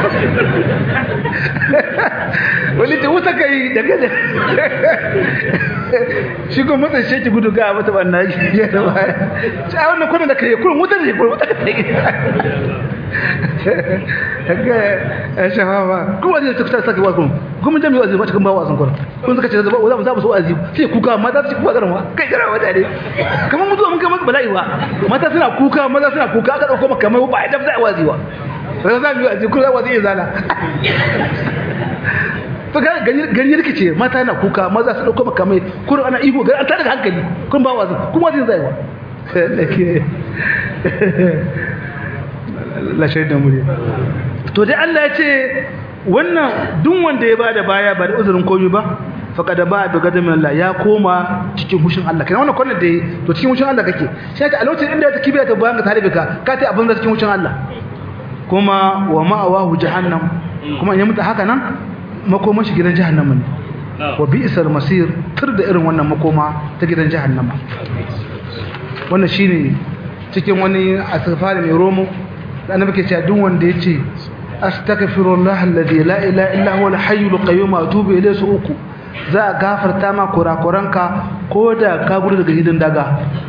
wani ta wuta kai da gaza shi kuma mutan shi ki gudu ga mata banna ya da baya sai wannan kudin da kai kurin wuta ne kurin wuta kai haka ya shafafa kuma zai ta fitar saka wakon kuma jami wazi ba cikin ba wasan kurin kun suka ce za mu za mu so wazi sai kuka mata su kuka garma kai gara wata ne kamar mutuwa mun kai masa bala'i ba mata suna kuka maza suna kuka aka dauko maka mai ba a dafa wazi ba sai za mu yi wazi kullum wazi ya zala to ga gani rikice mata na kuka maza su dauko maka mai kullum ana ihu ga an tada hankali kun ba wazi kuma wazin zai wa la shaidan muri to dai Allah ya ce wannan duk wanda ya bada baya ba da uzurin komai ba faqad ba da gadamin Allah ya koma cikin hushin Allah kana wannan kwanan da to cikin hushin Allah kake sai ta a lokacin inda ta kibiya ta bayan ka tare ka ka ta abin da cikin hushin Allah kuma wa ma'awahu jahannam kuma in ya mutu haka nan makoma shi gidan jahannama ne wa bi'sal masir tur da irin wannan makoma ta gidan jahannama wannan shine cikin wani asfari mai romo da annabi ke cewa duk wanda yace astaghfirullah alladhi la ilaha illa huwa al-hayyul qayyum atubu ilayhi su uku za a gafarta ma kurakuranka ko da ka gudu daga hidin daga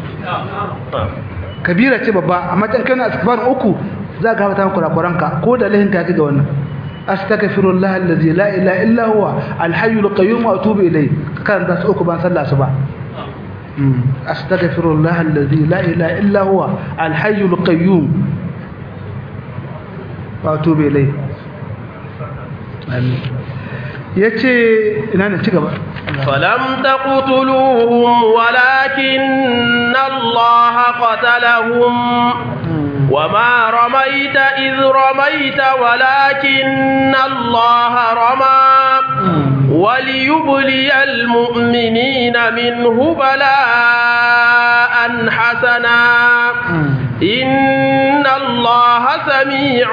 kabira ce babba amma kan kana astaghfar uku za a gafarta ma kurakuranka ko da lahin ka ga wannan astaghfirullah alladhi la ilaha illa huwa al-hayyul qayyum atubu ilayhi kan da su uku ban sallah su ba astaghfirullah alladhi la ilaha illa huwa al-hayyul qayyum wato bai lai ya ce ina ne ci gaba falam taqtuluhum walakin Allah qatalahum وما رميت إذ رميت ولكن الله رمى وليبلي المؤمنين منه بلاء حسنا إن الله سميع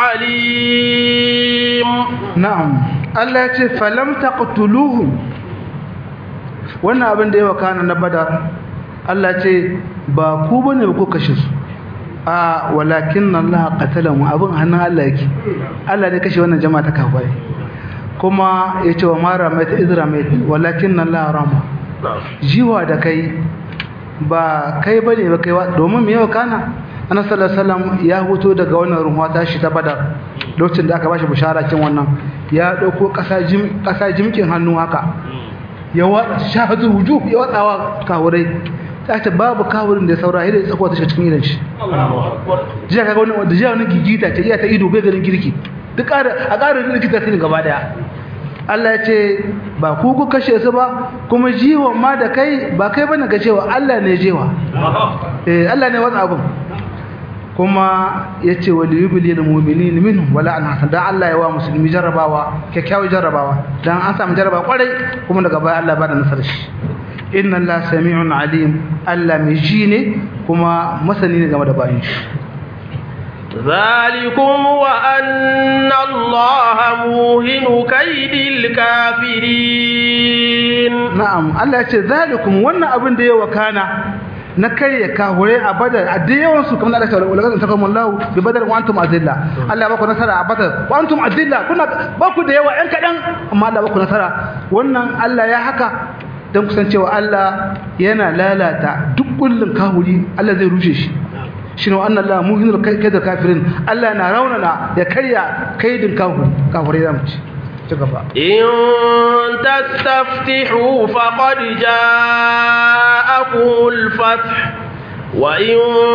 عليم نعم الله يقول فلم تقتلوهم wannan abin da yawa kana na badar Allah ce ba ku bane ba ku kashe su a walakin Allah qatalahu abin hannun Allah yake Allah ne kashe wannan jama'a ta kafai kuma yace wa mara mai izra mai walakin Allah rama jiwa da kai ba kai bane ba kai domin me yau kana annabi sallallahu alaihi wasallam ya huto daga wannan ruwa ta shi ta badar lokacin da aka bashi bishara cin wannan ya dauko kasa jim kasa jimkin hannu haka ya wa shahadu wujuh ya wadawa kawurai ta ce babu kawurin da ya saura hidda tsakuwa ta cikin idan shi jiya kaga wani wanda jiya wani gigita ce iya ta ido bai ganin girki duk ƙara a ƙara girki ta sini gaba daya Allah ya ce ba ku ku kashe su ba kuma jiwon ma da kai ba kai bane ga cewa Allah ne jewa eh Allah ne wannan abun kuma yace wal yubli lil mu'minin minhum wala an hasan dan Allah ya wa musulmi jarrabawa kyakkyawar jarrabawa dan an samu jarrabawa kwarai kuma daga baya Allah ba da nasarar shi inna Allah sami'un alim Allah mai ji ne kuma masani ne game da bayin shi ذلكم وأن الله موهن كيد الكافرين na'am Allah ya ce zalikum wannan abin da ya wakana na karya kahure a badar a da yawan su kamar Allah ta wala kan takum Allah bi badar wa antum azilla Allah ba ku nasara a badar wa antum azilla kuna ba ku da yawa ɗan kadan amma Allah ba ku nasara wannan Allah ya haka dan kusancewa Allah yana lalata duk kullun kahuri Allah zai rushe shi shine wa anna Allah muhinul kaidar kafirin Allah na raunana ya karya kaidin kahuri kahure zamu ci إن تستفتحوا فقد جاءكم الفتح وإن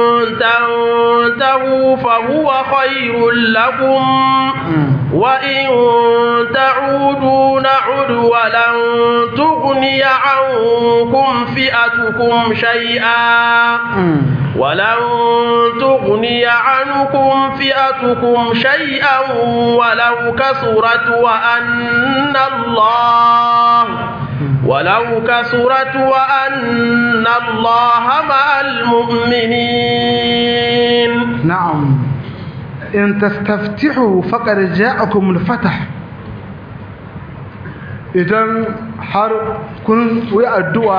تنتهوا فهو خير لكم وإن تعودوا نعد ولن تغني عنكم فئتكم شيئا ولن تغني عنكم فئتكم شيئا ولو كثرت وأن الله ولو كثرت وأن الله مع المؤمنين نعم إن تستفتحوا فقد جاءكم الفتح idan har kun yi addu'a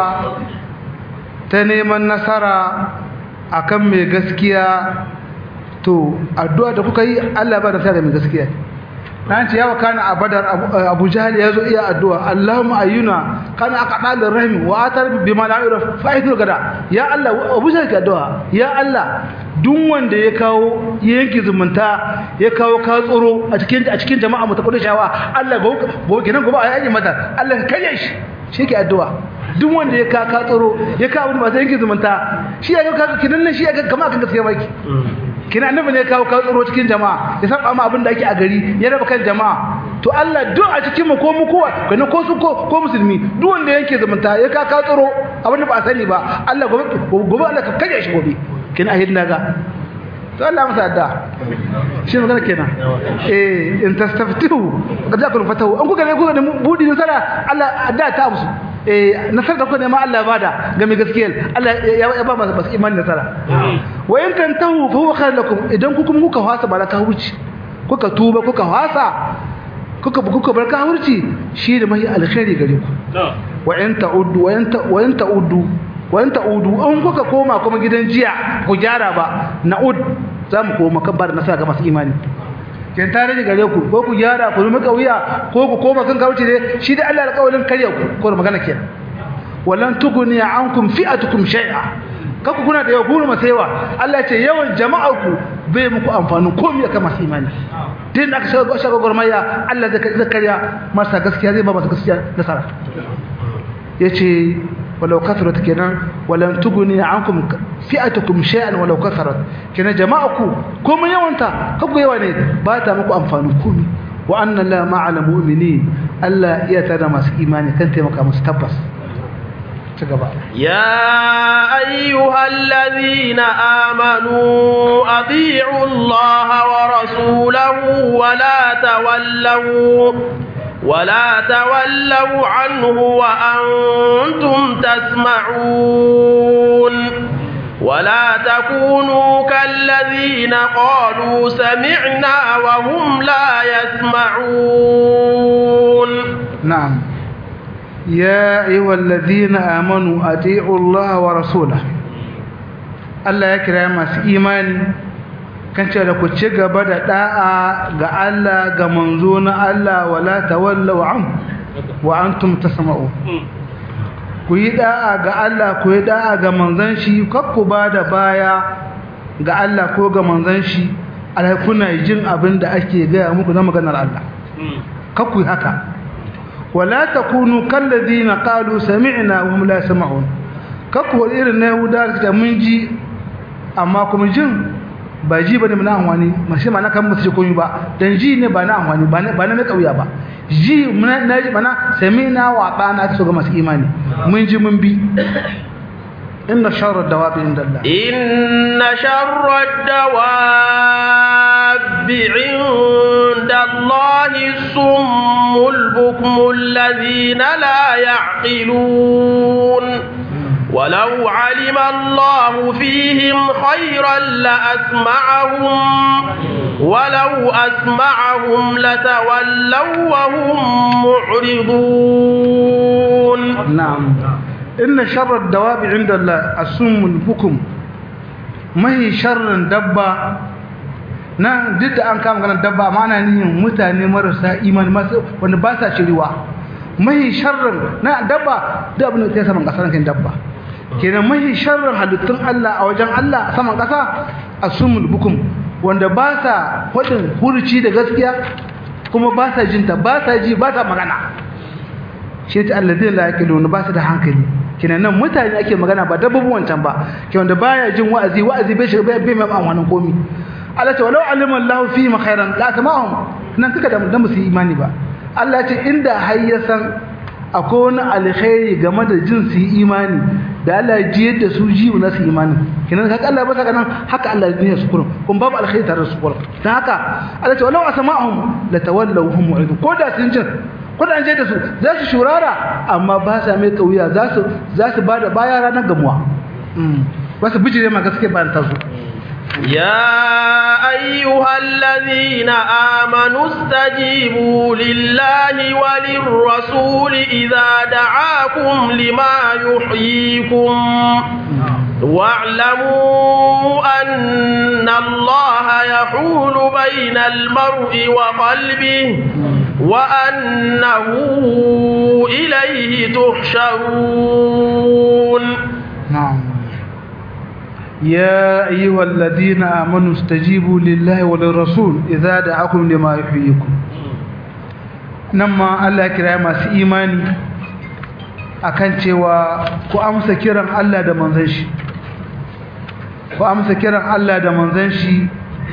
ta neman nasara akan mai gaskiya to addu'a da kuka yi Allah ba da sa da mai gaskiya dan ce yawa kana a badar abu jahal ya zo iya addu'a Allahumma ayyuna kana aqdal rahim wa atar bima la yuraf fa'idul gada ya Allah abu jahal ka addu'a ya Allah duk wanda ya kawo yanki zumunta ya kawo ka tsoro a cikin a cikin jama'a mu ta kudin shawa Allah go kenan gobe a yaji mata Allah ka kare shi shi ke addu'a duk wanda ya ka ka tsoro ya kawo wani masu yanki zumunta shi ya ga kinan nan shi ya ga kama kan gaskiya baki kina annabi ne kawo kawo tsoro cikin jama'a ya saba ma abin da ake a gari ya raba kan jama'a to Allah duk a cikin mu ko mu kowa kana ko su ko ko musulmi duk wanda yanke zumunta ya ka kawo tsoro abin da ba a sani ba Allah gobe gobe Allah ka kaje shi gobe kina ahid naga to Allah masa adda shi magana kenan eh in tastaftihu qad yakun fatahu an kuka ne kuka ne budi nasara Allah adda ta musu eh nasar da kuka nema Allah bada ga mai gaskiyar Allah ya ba masa basu imani nasara wa in tantahu fa huwa khair lakum idan ku kuma kuka fasa baraka hurci kuka tuba kuka fasa kuka kuka barka hurci shi da mai alkhairi gare ku wa in ta'uddu wa in wa in ta'uddu wa in ta'uddu an kuka koma kuma gidan jiya ku gyara ba na'ud za mu koma kan bar nasara ga masu imani kin tare da gare ku ko ku gyara ku zama kauya ko ku koma kan kauce ne shi da Allah alƙawarin karya ku ko magana kenan wallan tuguni ankum fi'atukum shay'a kaku kuna da yawa masaiwa Allah ce yawan jama'ar ku bai muku amfani komai akan masu imani din aka shiga shiga gurmaya Allah zai karya masa gaskiya zai ba masa gaskiya nasara yace walau kasarat kenan walan tuguni ankum fi'atukum shay'an walau kasarat kenan jama'aku komai yawanta kaku yawa ne ba ta muku amfani komai wa anna la ma'al mu'minin Allah iya tada masu imani kan taimaka musu tabbas يا أيها الذين آمنوا أطيعوا الله ورسوله ولا تولوا ولا تولوا عنه وأنتم تسمعون ولا تكونوا كالذين قالوا سمعنا وهم لا يسمعون نعم يا أيها الذين آمنوا أطيعوا الله ورسوله الله يكرم masu imani kan ce da ku ci gaba da da'a ga Allah ga manzo na Allah wala tawallaw an wa antum tasma'u ku yi da'a ga Allah ku yi da'a ga manzon shi kar ku ba da baya ga Allah ko ga manzon shi alai kuna jin abin da ake gaya muku na maganar Allah kar ku yi haka ولا تكونوا كالذين قالوا سمعنا وهم لا يسمعون kakku irin na yahuda da mun ji amma kuma jin ba ji bane na amfani mashi ma na kan musu komai ba dan ji ne ba na amfani ba na ba na kauya ba ji na ji bana sami'na wa bana ta ga masu imani mun ji mun bi inna sharra dawabi inda Allah inna sharra dawabi inda Allah summul bukmul ladina la ya'qilun ولو علم الله فيهم خيرا لأسمعهم ولو أسمعهم لتولوا وهم معرضون نعم inna sharrar dawabi inda Allah asumul bukum mahi sharrin dabba nan duk da an kama ganin dabba amma ana nihin mutane marasa imani masu wanda ba sa shiriwa mahi sharrin na dabba da abin da ta saman ƙasa kan dabba kenan mahi sharrin halittun Allah a wajen Allah saman ƙasa asumul bukum wanda ba sa hudin hurci da gaskiya kuma ba sa jinta ba sa ji ba sa magana shi ta alladin la yaqilun ba su da hankali kenan nan mutane ake magana ba dabbobin wancan ba ke wanda baya jin wa'azi wa'azi bai shiga bai mai amfanin komi Allah ta walau alima Allah fi ma khairan la tamahum nan kaka da dan musu imani ba Allah ce inda har ya san akwai wani alkhairi game da jin su imani da Allah ya ji yadda su ji na su imani kenan haka Allah ba saka nan haka Allah ya su kurum kun babu alkhairi tare da su kurum dan haka Allah ce walau asma'ahum la tawallaw hum mu'ridun ko da sun jin ko da an je da su za su shurara amma ba sa mai kauya za su za su bada baya ranar gamuwa ba su bijire ma gaske bayan ta zo يا أيها الذين آمنوا استجيبوا لله وللرسول إذا دعاكم لما يحييكم واعلموا أن الله يحول بين المرء وقلبه وأنه إليه تحشرون نعم يا أيها الذين آمنوا استجيبوا لله وللرسول إذا دعاكم لما يحييكم نما الله كرا masu imani akan cewa ku amsa kiran Allah da manzon shi ku amsa kiran Allah da manzon shi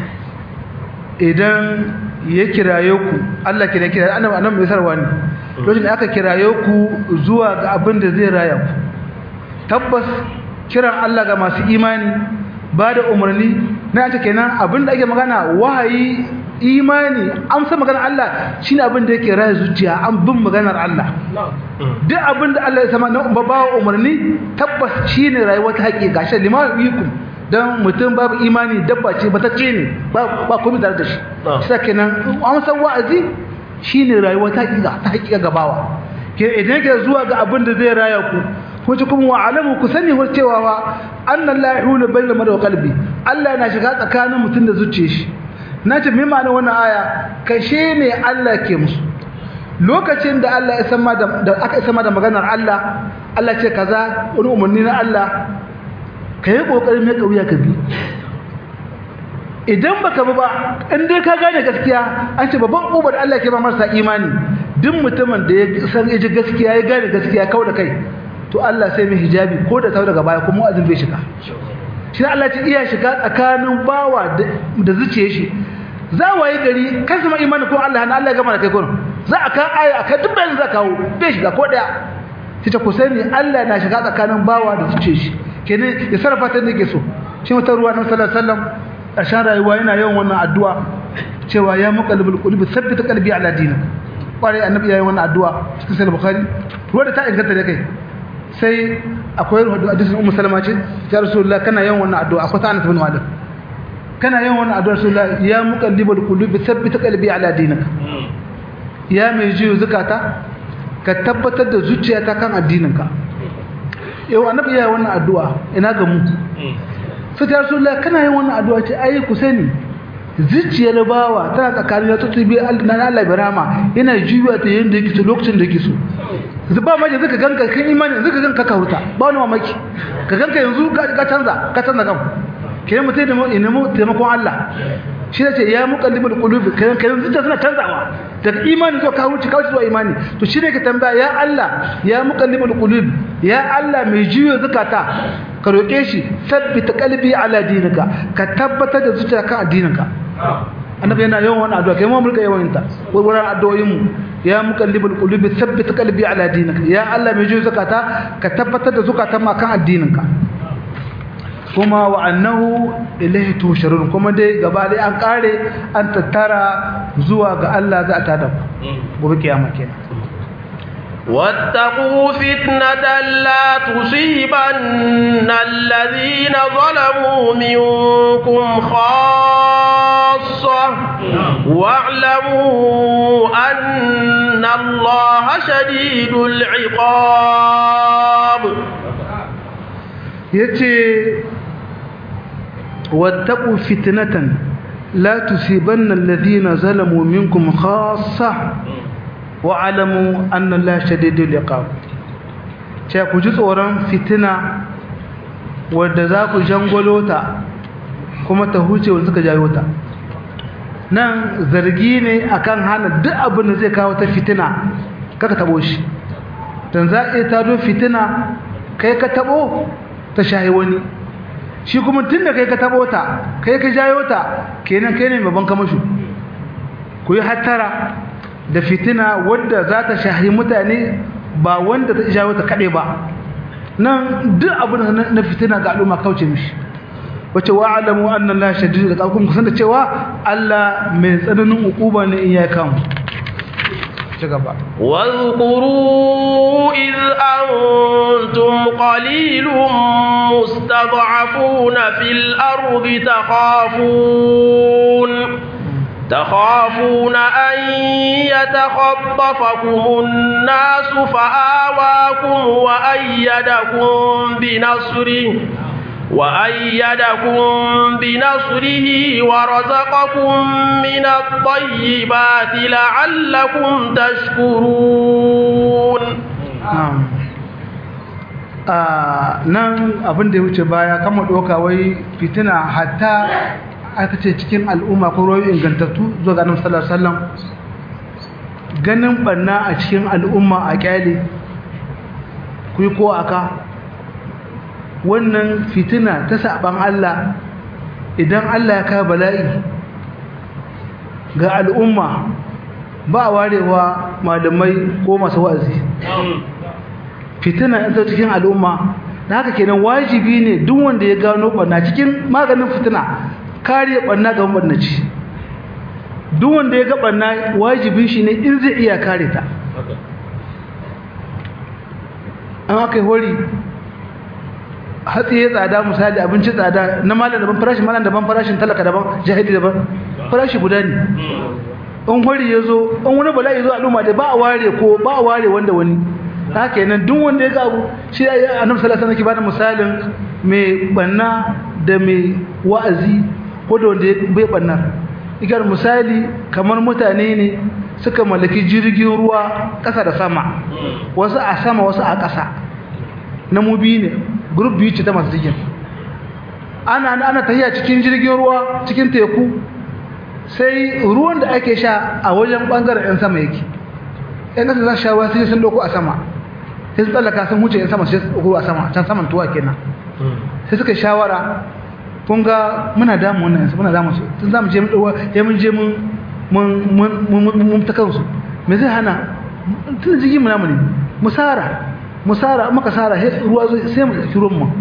idan ya kiraye ku Allah kira kira annabi annabi mai sarwa ne lokacin da aka kiraye ku zuwa ga abin da zai raya ku tabbas kiran Allah ga masu imani ba da umarni na ta kenan abinda ake magana wahayi imani amsa maganar Allah shine abin da yake raya zuciya an bin maganar Allah duk abin da Allah ya sama na ba umarni tabbas shine rayuwar ta haƙi gashi lima yikum dan mutum babu imani dabba ce batacce ne ba ba komai tare da shi sai kenan amsa wa'azi shine rayuwar ta haƙi ta haƙi gabawa ke idan ke zuwa ga abin da zai raya ku wace kuma wa alamu ku sani wa cewa wa annan la yahulu bainal mar'i wa qalbi Allah yana shiga tsakanin mutum da zuciyar shi nace me ma'ana wannan aya kashe ne Allah ke musu lokacin da Allah ya sama da aka sama da maganar Allah Allah ce kaza wani umarni na Allah kai kokarin mai kauya ka bi idan baka bi ba in dai ka gane gaskiya an ce babban ubar Allah ke ba marasa imani duk mutumin da ya san ya ji gaskiya ya gane gaskiya kau da kai to Allah sai mai hijabi ko da tau daga baya kuma wa'azin bai shiga shi Allah ce iya shiga tsakanin bawa da zuciye shi za waye gari kan sama imani ko Allah na Allah ya gama da kai gurin za a kan aya akan duk bayan za kawo bai shiga ko daya shi ta kusani Allah na shiga tsakanin bawa da zuciye shi kenan ya sarrafa ta nake so shi wata ruwa na sallallahu alaihi wasallam ƙarshen rayuwa yana yawan wannan addu'a cewa ya muqallibul qulubi thabbit qalbi ala dinik kwarai annabi yayin wannan addu'a cikin sahih bukhari ruwa da ta inganta da kai sai akwai hadisin ummu salama ce ya rasulullah kana yawan wannan addu'a akwai ta anas bin malik kana yawan wannan addu'a rasulullah ya muqallibul qulubi thabbit qalbi ala dinik ya mai jiyo zakata ka tabbatar da zuciyata kan addininka yau annabi yayin wannan addu'a ina ga mu sai ta rasulullah kana yin wannan addu'a ce ai ku sani zuciyar bawa tana tsakanin ya tutubi na Allah birama yana juya ta yanda yake so lokacin da yake so zuba maje zaka ganka kan imani zaka ganka ka huta ba wani mamaki ka ganka yanzu ka canza ka canza kan ke mutai da mu mu taimakon Allah shi ne ce ya muqallibul qulubi kan kan zuciya suna canzawa daga imani zuwa ka wuce ka wuce zuwa imani to shi ne ka tambaya ya Allah ya muqallibul qulubi ya Allah mai juyo zakata ka roƙe shi sabbita qalbi ala dinika ka tabbatar da zuciya kan addininka annabi yana yawan wannan addu'a kai mu mulka yawan ta wurin addu'o'in mu ya muqallibul qulubi sabbita qalbi ala dinika ya Allah mai juyo zakata ka tabbatar da zakatan ma kan addininka kuma wa annahu ilayhi tusharun kuma dai gaba dai an kare an tattara zuwa ga Allah za ta da gobe kiyama kenan واتقوا فتنة لا تصيبن الذين ظلموا منكم خاصة واعلموا أن الله شديد العقاب yace wattaqu fitnatan la tusibanna alladhina zalamu minkum khassa wa alamu anna allaha shadidul iqab ce ku ji tsoron fitina wadda za ku jangolo ta kuma ta huce wanda suka jayo ta nan zargi ne akan hana duk abin da zai kawo ta fitina kaka tabo shi dan za a tado fitina kai ka tabo ta shahi wani shi kuma tunda kai ka tabo ta kai ka jayo ta kenan kai ne babban kamashu ku yi hattara da fitina wadda za ta shahi mutane ba wanda ta jayo ta kaɗai ba nan duk abin na fitina ga al'umma kauce mishi wace wa alamu annan la shadid da kuma kusan da cewa Allah mai tsananin ukuba ne in ya kamu ci gaba واذكروا إذ أنتم قليل مستضعفون في الأرض تخافون تخافون أن يتخطفكم الناس فآواكم وأيدكم بنصره وأيدكم بنصره ورزقكم من الطيبات لعلكم تشكرون na'am a nan abin da ya wuce baya kama doka wai fitina hatta aka ce cikin al'umma ko rayu ingantattu zuwa ga annabi sallallahu alaihi wasallam ganin banna a cikin al'umma a kyale kuyi ko aka wannan fitina ta saban Allah idan Allah ya kawo bala'i ga al'umma ba warewa malamai ko masu wa'azi fitina ita cikin al'umma da haka kenan wajibi ne duk wanda ya gano barna cikin maganin fitina kare barna ga mabarnaci duk wanda ya ga barna wajibin shi ne in zai iya kare ta an aka yi hori hatsi ya tsada misali abinci tsada na malam daban farashin malam daban farashin talaka daban jahili daban farashi guda ne in hori ya zo in wani bala'i zo al'umma da ba a ware ko ba a ware wanda wani haka yanan duk wanda ya ga abu shi ya annabi sallallahu alaihi wasallam ke bada misalin mai banna da mai wa'azi ko da wanda bai bannar igar misali kamar mutane ne suka mallaki jirgin ruwa ƙasa da sama wasu a sama wasu a ƙasa na mubi ne group biyu ce ta masu jirgin ana ana tafiya cikin jirgin ruwa cikin teku sai ruwan da ake sha a wajen bangaren yan sama yake yan ƙasa za su sha ruwa sai sun doko a sama sai su tsallaka sun huce yan sama sai su doko a sama can saman tuwa kenan sai suka shawara kun ga muna damu wannan yansu muna damu su tun za mu je mun ya mun je mun mun ta kansu me zai hana tun jirgin mu namu ne musara musara maka sara ruwa sai mu ɗauki ruwan mu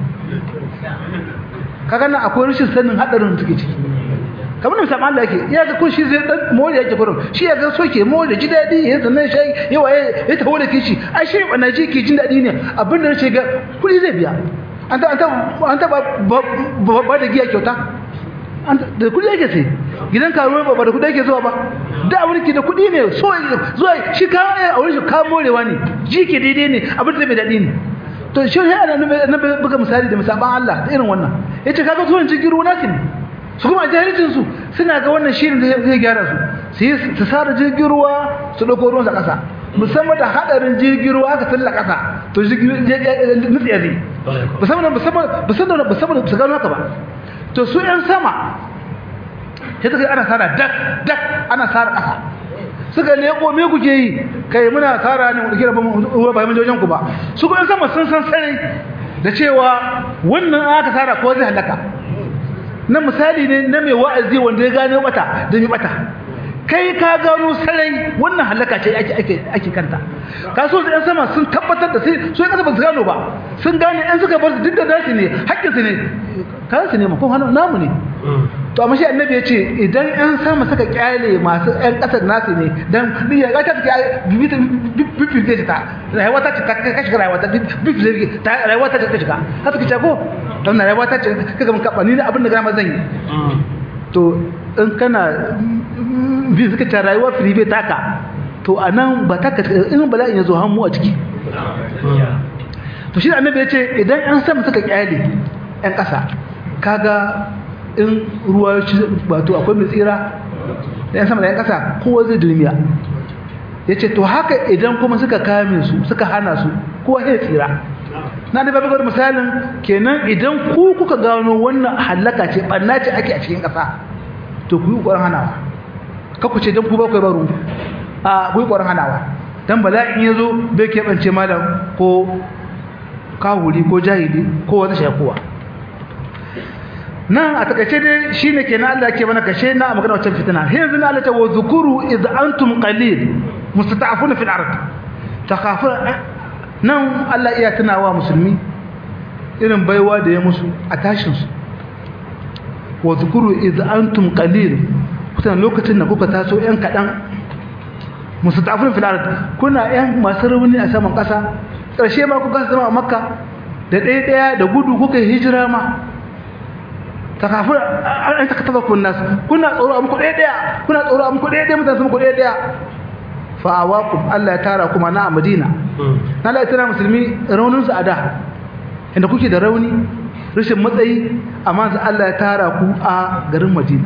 kaga nan akwai rashin sanin hadarin da take ciki kamar da musamman Allah yake ya ga ko shi zai dan more yake kurum shi ya ga soke more ji dadi ya zanna shi yawa ya taho da kishi ai shi bana ji ke jin dadi ne abin da nace ga kudi zai biya an ta an ta an ta ba da giya kyauta an da kudi yake sai gidan karuwa ba da kudi yake zuwa ba da abin ki da kudi ne so zuwa shi ka a wurin shi ka morewa ne ji ke daidai ne abin da bai dadi ne to shi ne ana na buga misali da misaban Allah da irin wannan yace kaga zuwan jirgin ruwa nakin su kuma jahilcin su suna ga wannan shirin da zai gyara su su yi su sara jirgin ruwa su dauko ruwan sa kasa musamman da hadarin jirgin ruwa aka talla kasa to jirgin nutsiya zai musamman musamman musamman musamman su gano haka ba to su yan sama sai suka ana sara dak dak ana sara kasa suka leko me kuke yi kai muna tsara ne mu kira ruwa ba mun jojen ku ba su kuma sama sun san sare da cewa wannan aka tsara ko zai halaka na misali ne na mai wa'azi wanda ya gane bata da mi bata kai ka gano sarai wannan halaka ce ake ake ake kanta ka so ɗan sama sun tabbatar da sai so kasa ba su gano ba sun gane ɗan suka bar su duk da nashi ne haƙƙinsu ne kayan su ne ma ko hannu namu ne to amma shi annabi ya ce idan yan sama suka kyale masu yan ƙasar nasu ne dan ni ya ta take bibi ta rayuwa ta ce ta kashi rayuwa ta bibi ta rayuwa ta ce ta shiga haka kace ko dan rayuwa ta ce kaga mun kaba ni abin da gama zan yi to in kana bi suka ta rayuwa firibe taka to anan ba taka in bala'in ya zo hannu a ciki to shi annabi ya ce idan yan sama suka kyale yan ƙasa kaga in ruwa ya ci wato akwai mai tsira da yan sama da yan ƙasa kowa zai dulmiya ya ce to haka idan kuma suka kame su suka hana su kowa zai tsira na da babu misalin kenan idan ku kuka gano wannan halaka ce ɓanna ce ake a cikin ƙasa to ku yi ƙwarar hanawa kakku ce don ku ba ku baro a ku yi ƙwarar hanawa don bala'in ya zo bai keɓance malam ko kawuri ko jahili ko wata shakuwa nan a takaice dai shine kenan Allah ke mana kashe na magana wancan fitina yanzu na Allah ta wa zukuru idh antum qalil mustata'afuna fil ard takhafuna nan Allah iya tunawa musulmi irin baiwa da ya musu a tashin su wa zukuru idh antum qalil kutan lokacin da kuka taso yan kadan mustata'afuna fil ard kuna yan masu rauni a saman kasa karshe ma kuka zama a makka da ɗaya ɗaya da gudu kuka hijira ma takafir an ta kataba kun nas kuna tsoro amku ɗaya ɗaya kuna tsoro amku ɗaya ɗaya mutane sun ku ɗaya ɗaya fa awakum Allah ya tara kuma na Madina na Allah ya tara musulmi raunin su a da inda kuke da rauni rashin matsayi amma sai Allah ya tara ku a garin Madina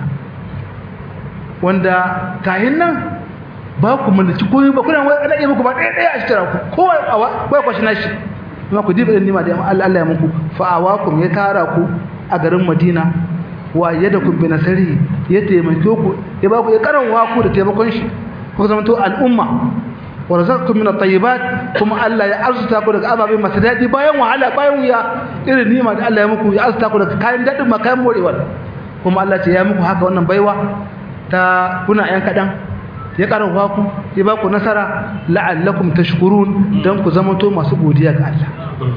wanda kayan nan ba ku mallaki komai ba kuna wani iya muku ba ɗaya ɗaya a shitara ku kowa ba kwashi nashi kuma ku diba nima da Allah ya muku fa awakum ya tara ku a garin Madina wa yadakum bi nasari ya taimake ku ya ba ku ya karanwa ku da taimakon shi ku zama to al'umma wa razaqakum min at-tayyibat kuma Allah ya arzuta ku daga ababe masu dadi bayan wahala bayan wuya irin nima da Allah ya muku ya arzuta ku daga kayan dadin ma kayan morewa kuma Allah ce ya muku haka wannan baiwa ta kuna yan kadan ya karanwa ku ya ba ku nasara la'allakum tashkurun dan ku zama to masu godiya ga Allah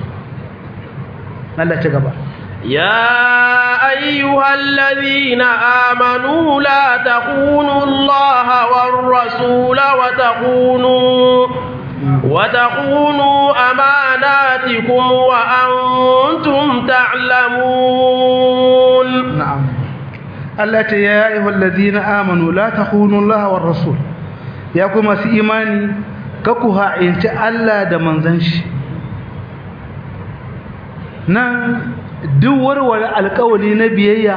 Allah ce gaba يا أيها الذين آمنوا لا تخونوا الله والرسول وتخونوا وتخونوا أماناتكم وأنتم تعلمون نعم التي يا أيها الذين آمنوا لا تخونوا الله والرسول يا كما سي إيماني ككوها إنت ألا دمنزنش نعم duk warware alkawali na biyayya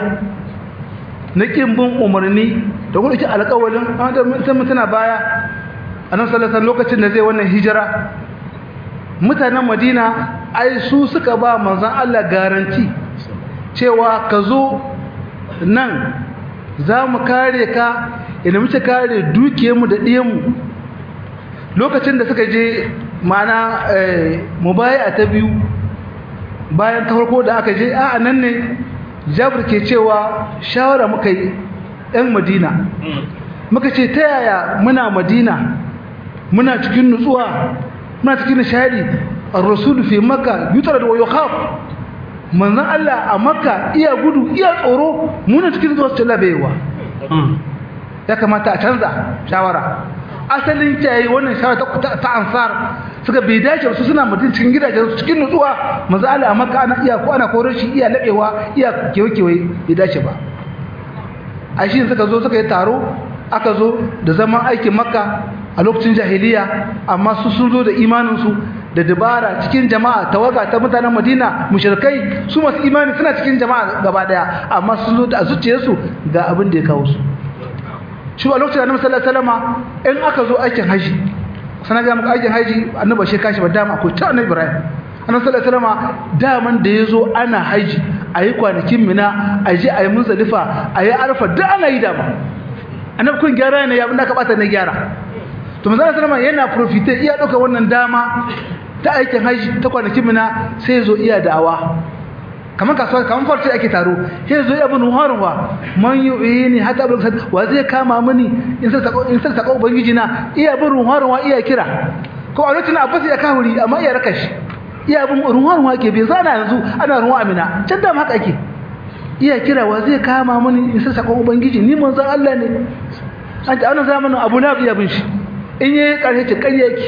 na kin bin umarni da kuma ki alkawalin sai mutuna baya annabi sallallahu alaihi lokacin da zai wannan hijira mutanen Madina ai su suka ba manzon Allah garanti cewa ka zo nan za mu kare ka idan muke kare dukiyarmu da ɗiyanmu lokacin da suka je mana mubaya ta biyu bayan ta farko da aka je a nan ne jabir ke cewa shawara muka yi ɗan madina muka ce ta yaya muna madina muna cikin nutsuwa muna cikin nishadi ar-rasul fi makka yutar da wayo khaf manzon Allah a makka iya gudu iya tsoro muna cikin nutsuwa su labewa ya kamata a canza shawara asalin kiyaye wannan shawara ta, ta ansar suka bai dace su suna mutum cikin gidajen su cikin nutsuwa manzo Allah a Makka ana iya ko ana korar shi iya labewa iya kewaye bai dace ba a shi suka zo suka yi taro aka zo da zaman aikin Makka a lokacin jahiliya amma su sun zo da imanin su da dabara cikin jama'a tawaga ta mutanen Madina mushrikai su masu imani suna cikin jama'a gaba daya amma sun zo da zuciyarsu ga abin da ya kawo su shi a lokacin annabi sallallahu alaihi wasallam in aka zo aikin haji sana ga muku aikin haji annabi shi kashi ba dama ko ta annabi Ibrahim annabi sallallahu alaihi wasallam daman da yazo ana haji ayi kwanakin mina aje ayi muzdalifa ayi arfa duk ana yi dama annabi kun gyara ne ya abinda ka bata ne gyara to manzo sallallahu alaihi yana profite iya dauka wannan dama ta aikin haji ta kwanakin mina sai zo iya da'awa kamar kasuwa kamar farce ake taro sai zo ya bin harwa man yu'ini hatta bil wa zai kama mini in sai sako in sai sako ubangiji na iya bin harwa iya kira ko a lokacin abbas ya kawuri amma iya raka shi iya bin harwa ke bai zana yanzu ana ruwa amina can da haka ake iya kira wa zai kama mani in sa sakon ubangiji ni manzon Allah ne an ta wannan zamanin Abu Lahab ya bin shi in yayi karshe ce ƙarya yake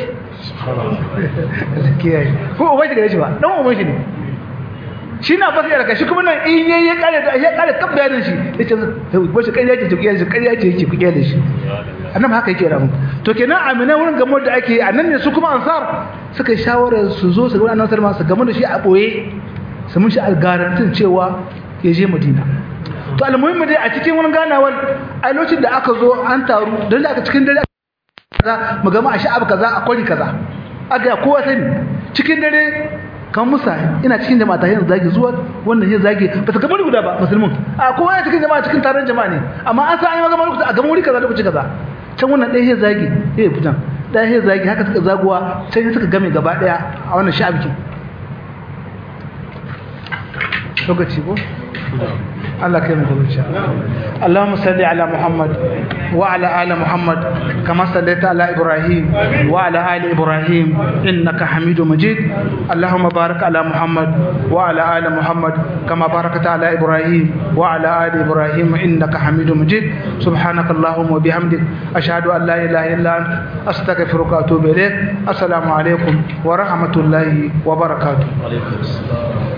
kiyaye ko ubai daga shi ba dan uban shi ne shi na fasa yarka shi kuma nan in yayi ya kare da ya kare kan bayanin shi yace ko shi ƙarya ce ƙarya ce ƙarya ce yake kuke da shi annabi haka yake ramu to kenan amina wurin gamo da ake annan ne su kuma ansar suka yi shawarar su zo su ga annabi sallallahu alaihi wasallam su gamo da shi a boye su mun shi algarantin cewa ya je madina to almuhimmi dai a cikin wani ganawar a lokacin da aka zo an taru don da aka cikin dare kaza mu gama a sha'ab kaza a kwari kaza aga kowa sani cikin dare kan musa ina cikin jama'a ta yanzu zagi zuwa wannan yin zagi ba ta gaba guda ba musulmin a kowa yana cikin jama'a cikin taron jama'a ne amma an sa an yi magana lokaci a gama wuri kaza lokaci kaza can wannan ɗaya ya zagi ya fitan ɗaya ya zagi haka suka zaguwa can suka game gaba ɗaya a wannan sha'abikin lokaci ko الله كريم إن شاء الله اللهم صل على محمد وعلى آل محمد كما صليت على إبراهيم وعلى آل إبراهيم إنك حميد مجيد اللهم بارك على محمد وعلى آل محمد كما باركت على إبراهيم وعلى آل إبراهيم إنك حميد مجيد سبحانك اللهم وبحمدك أشهد أن لا إله إلا أنت أستغفرك وأتوب إليك السلام عليكم ورحمة الله وبركاته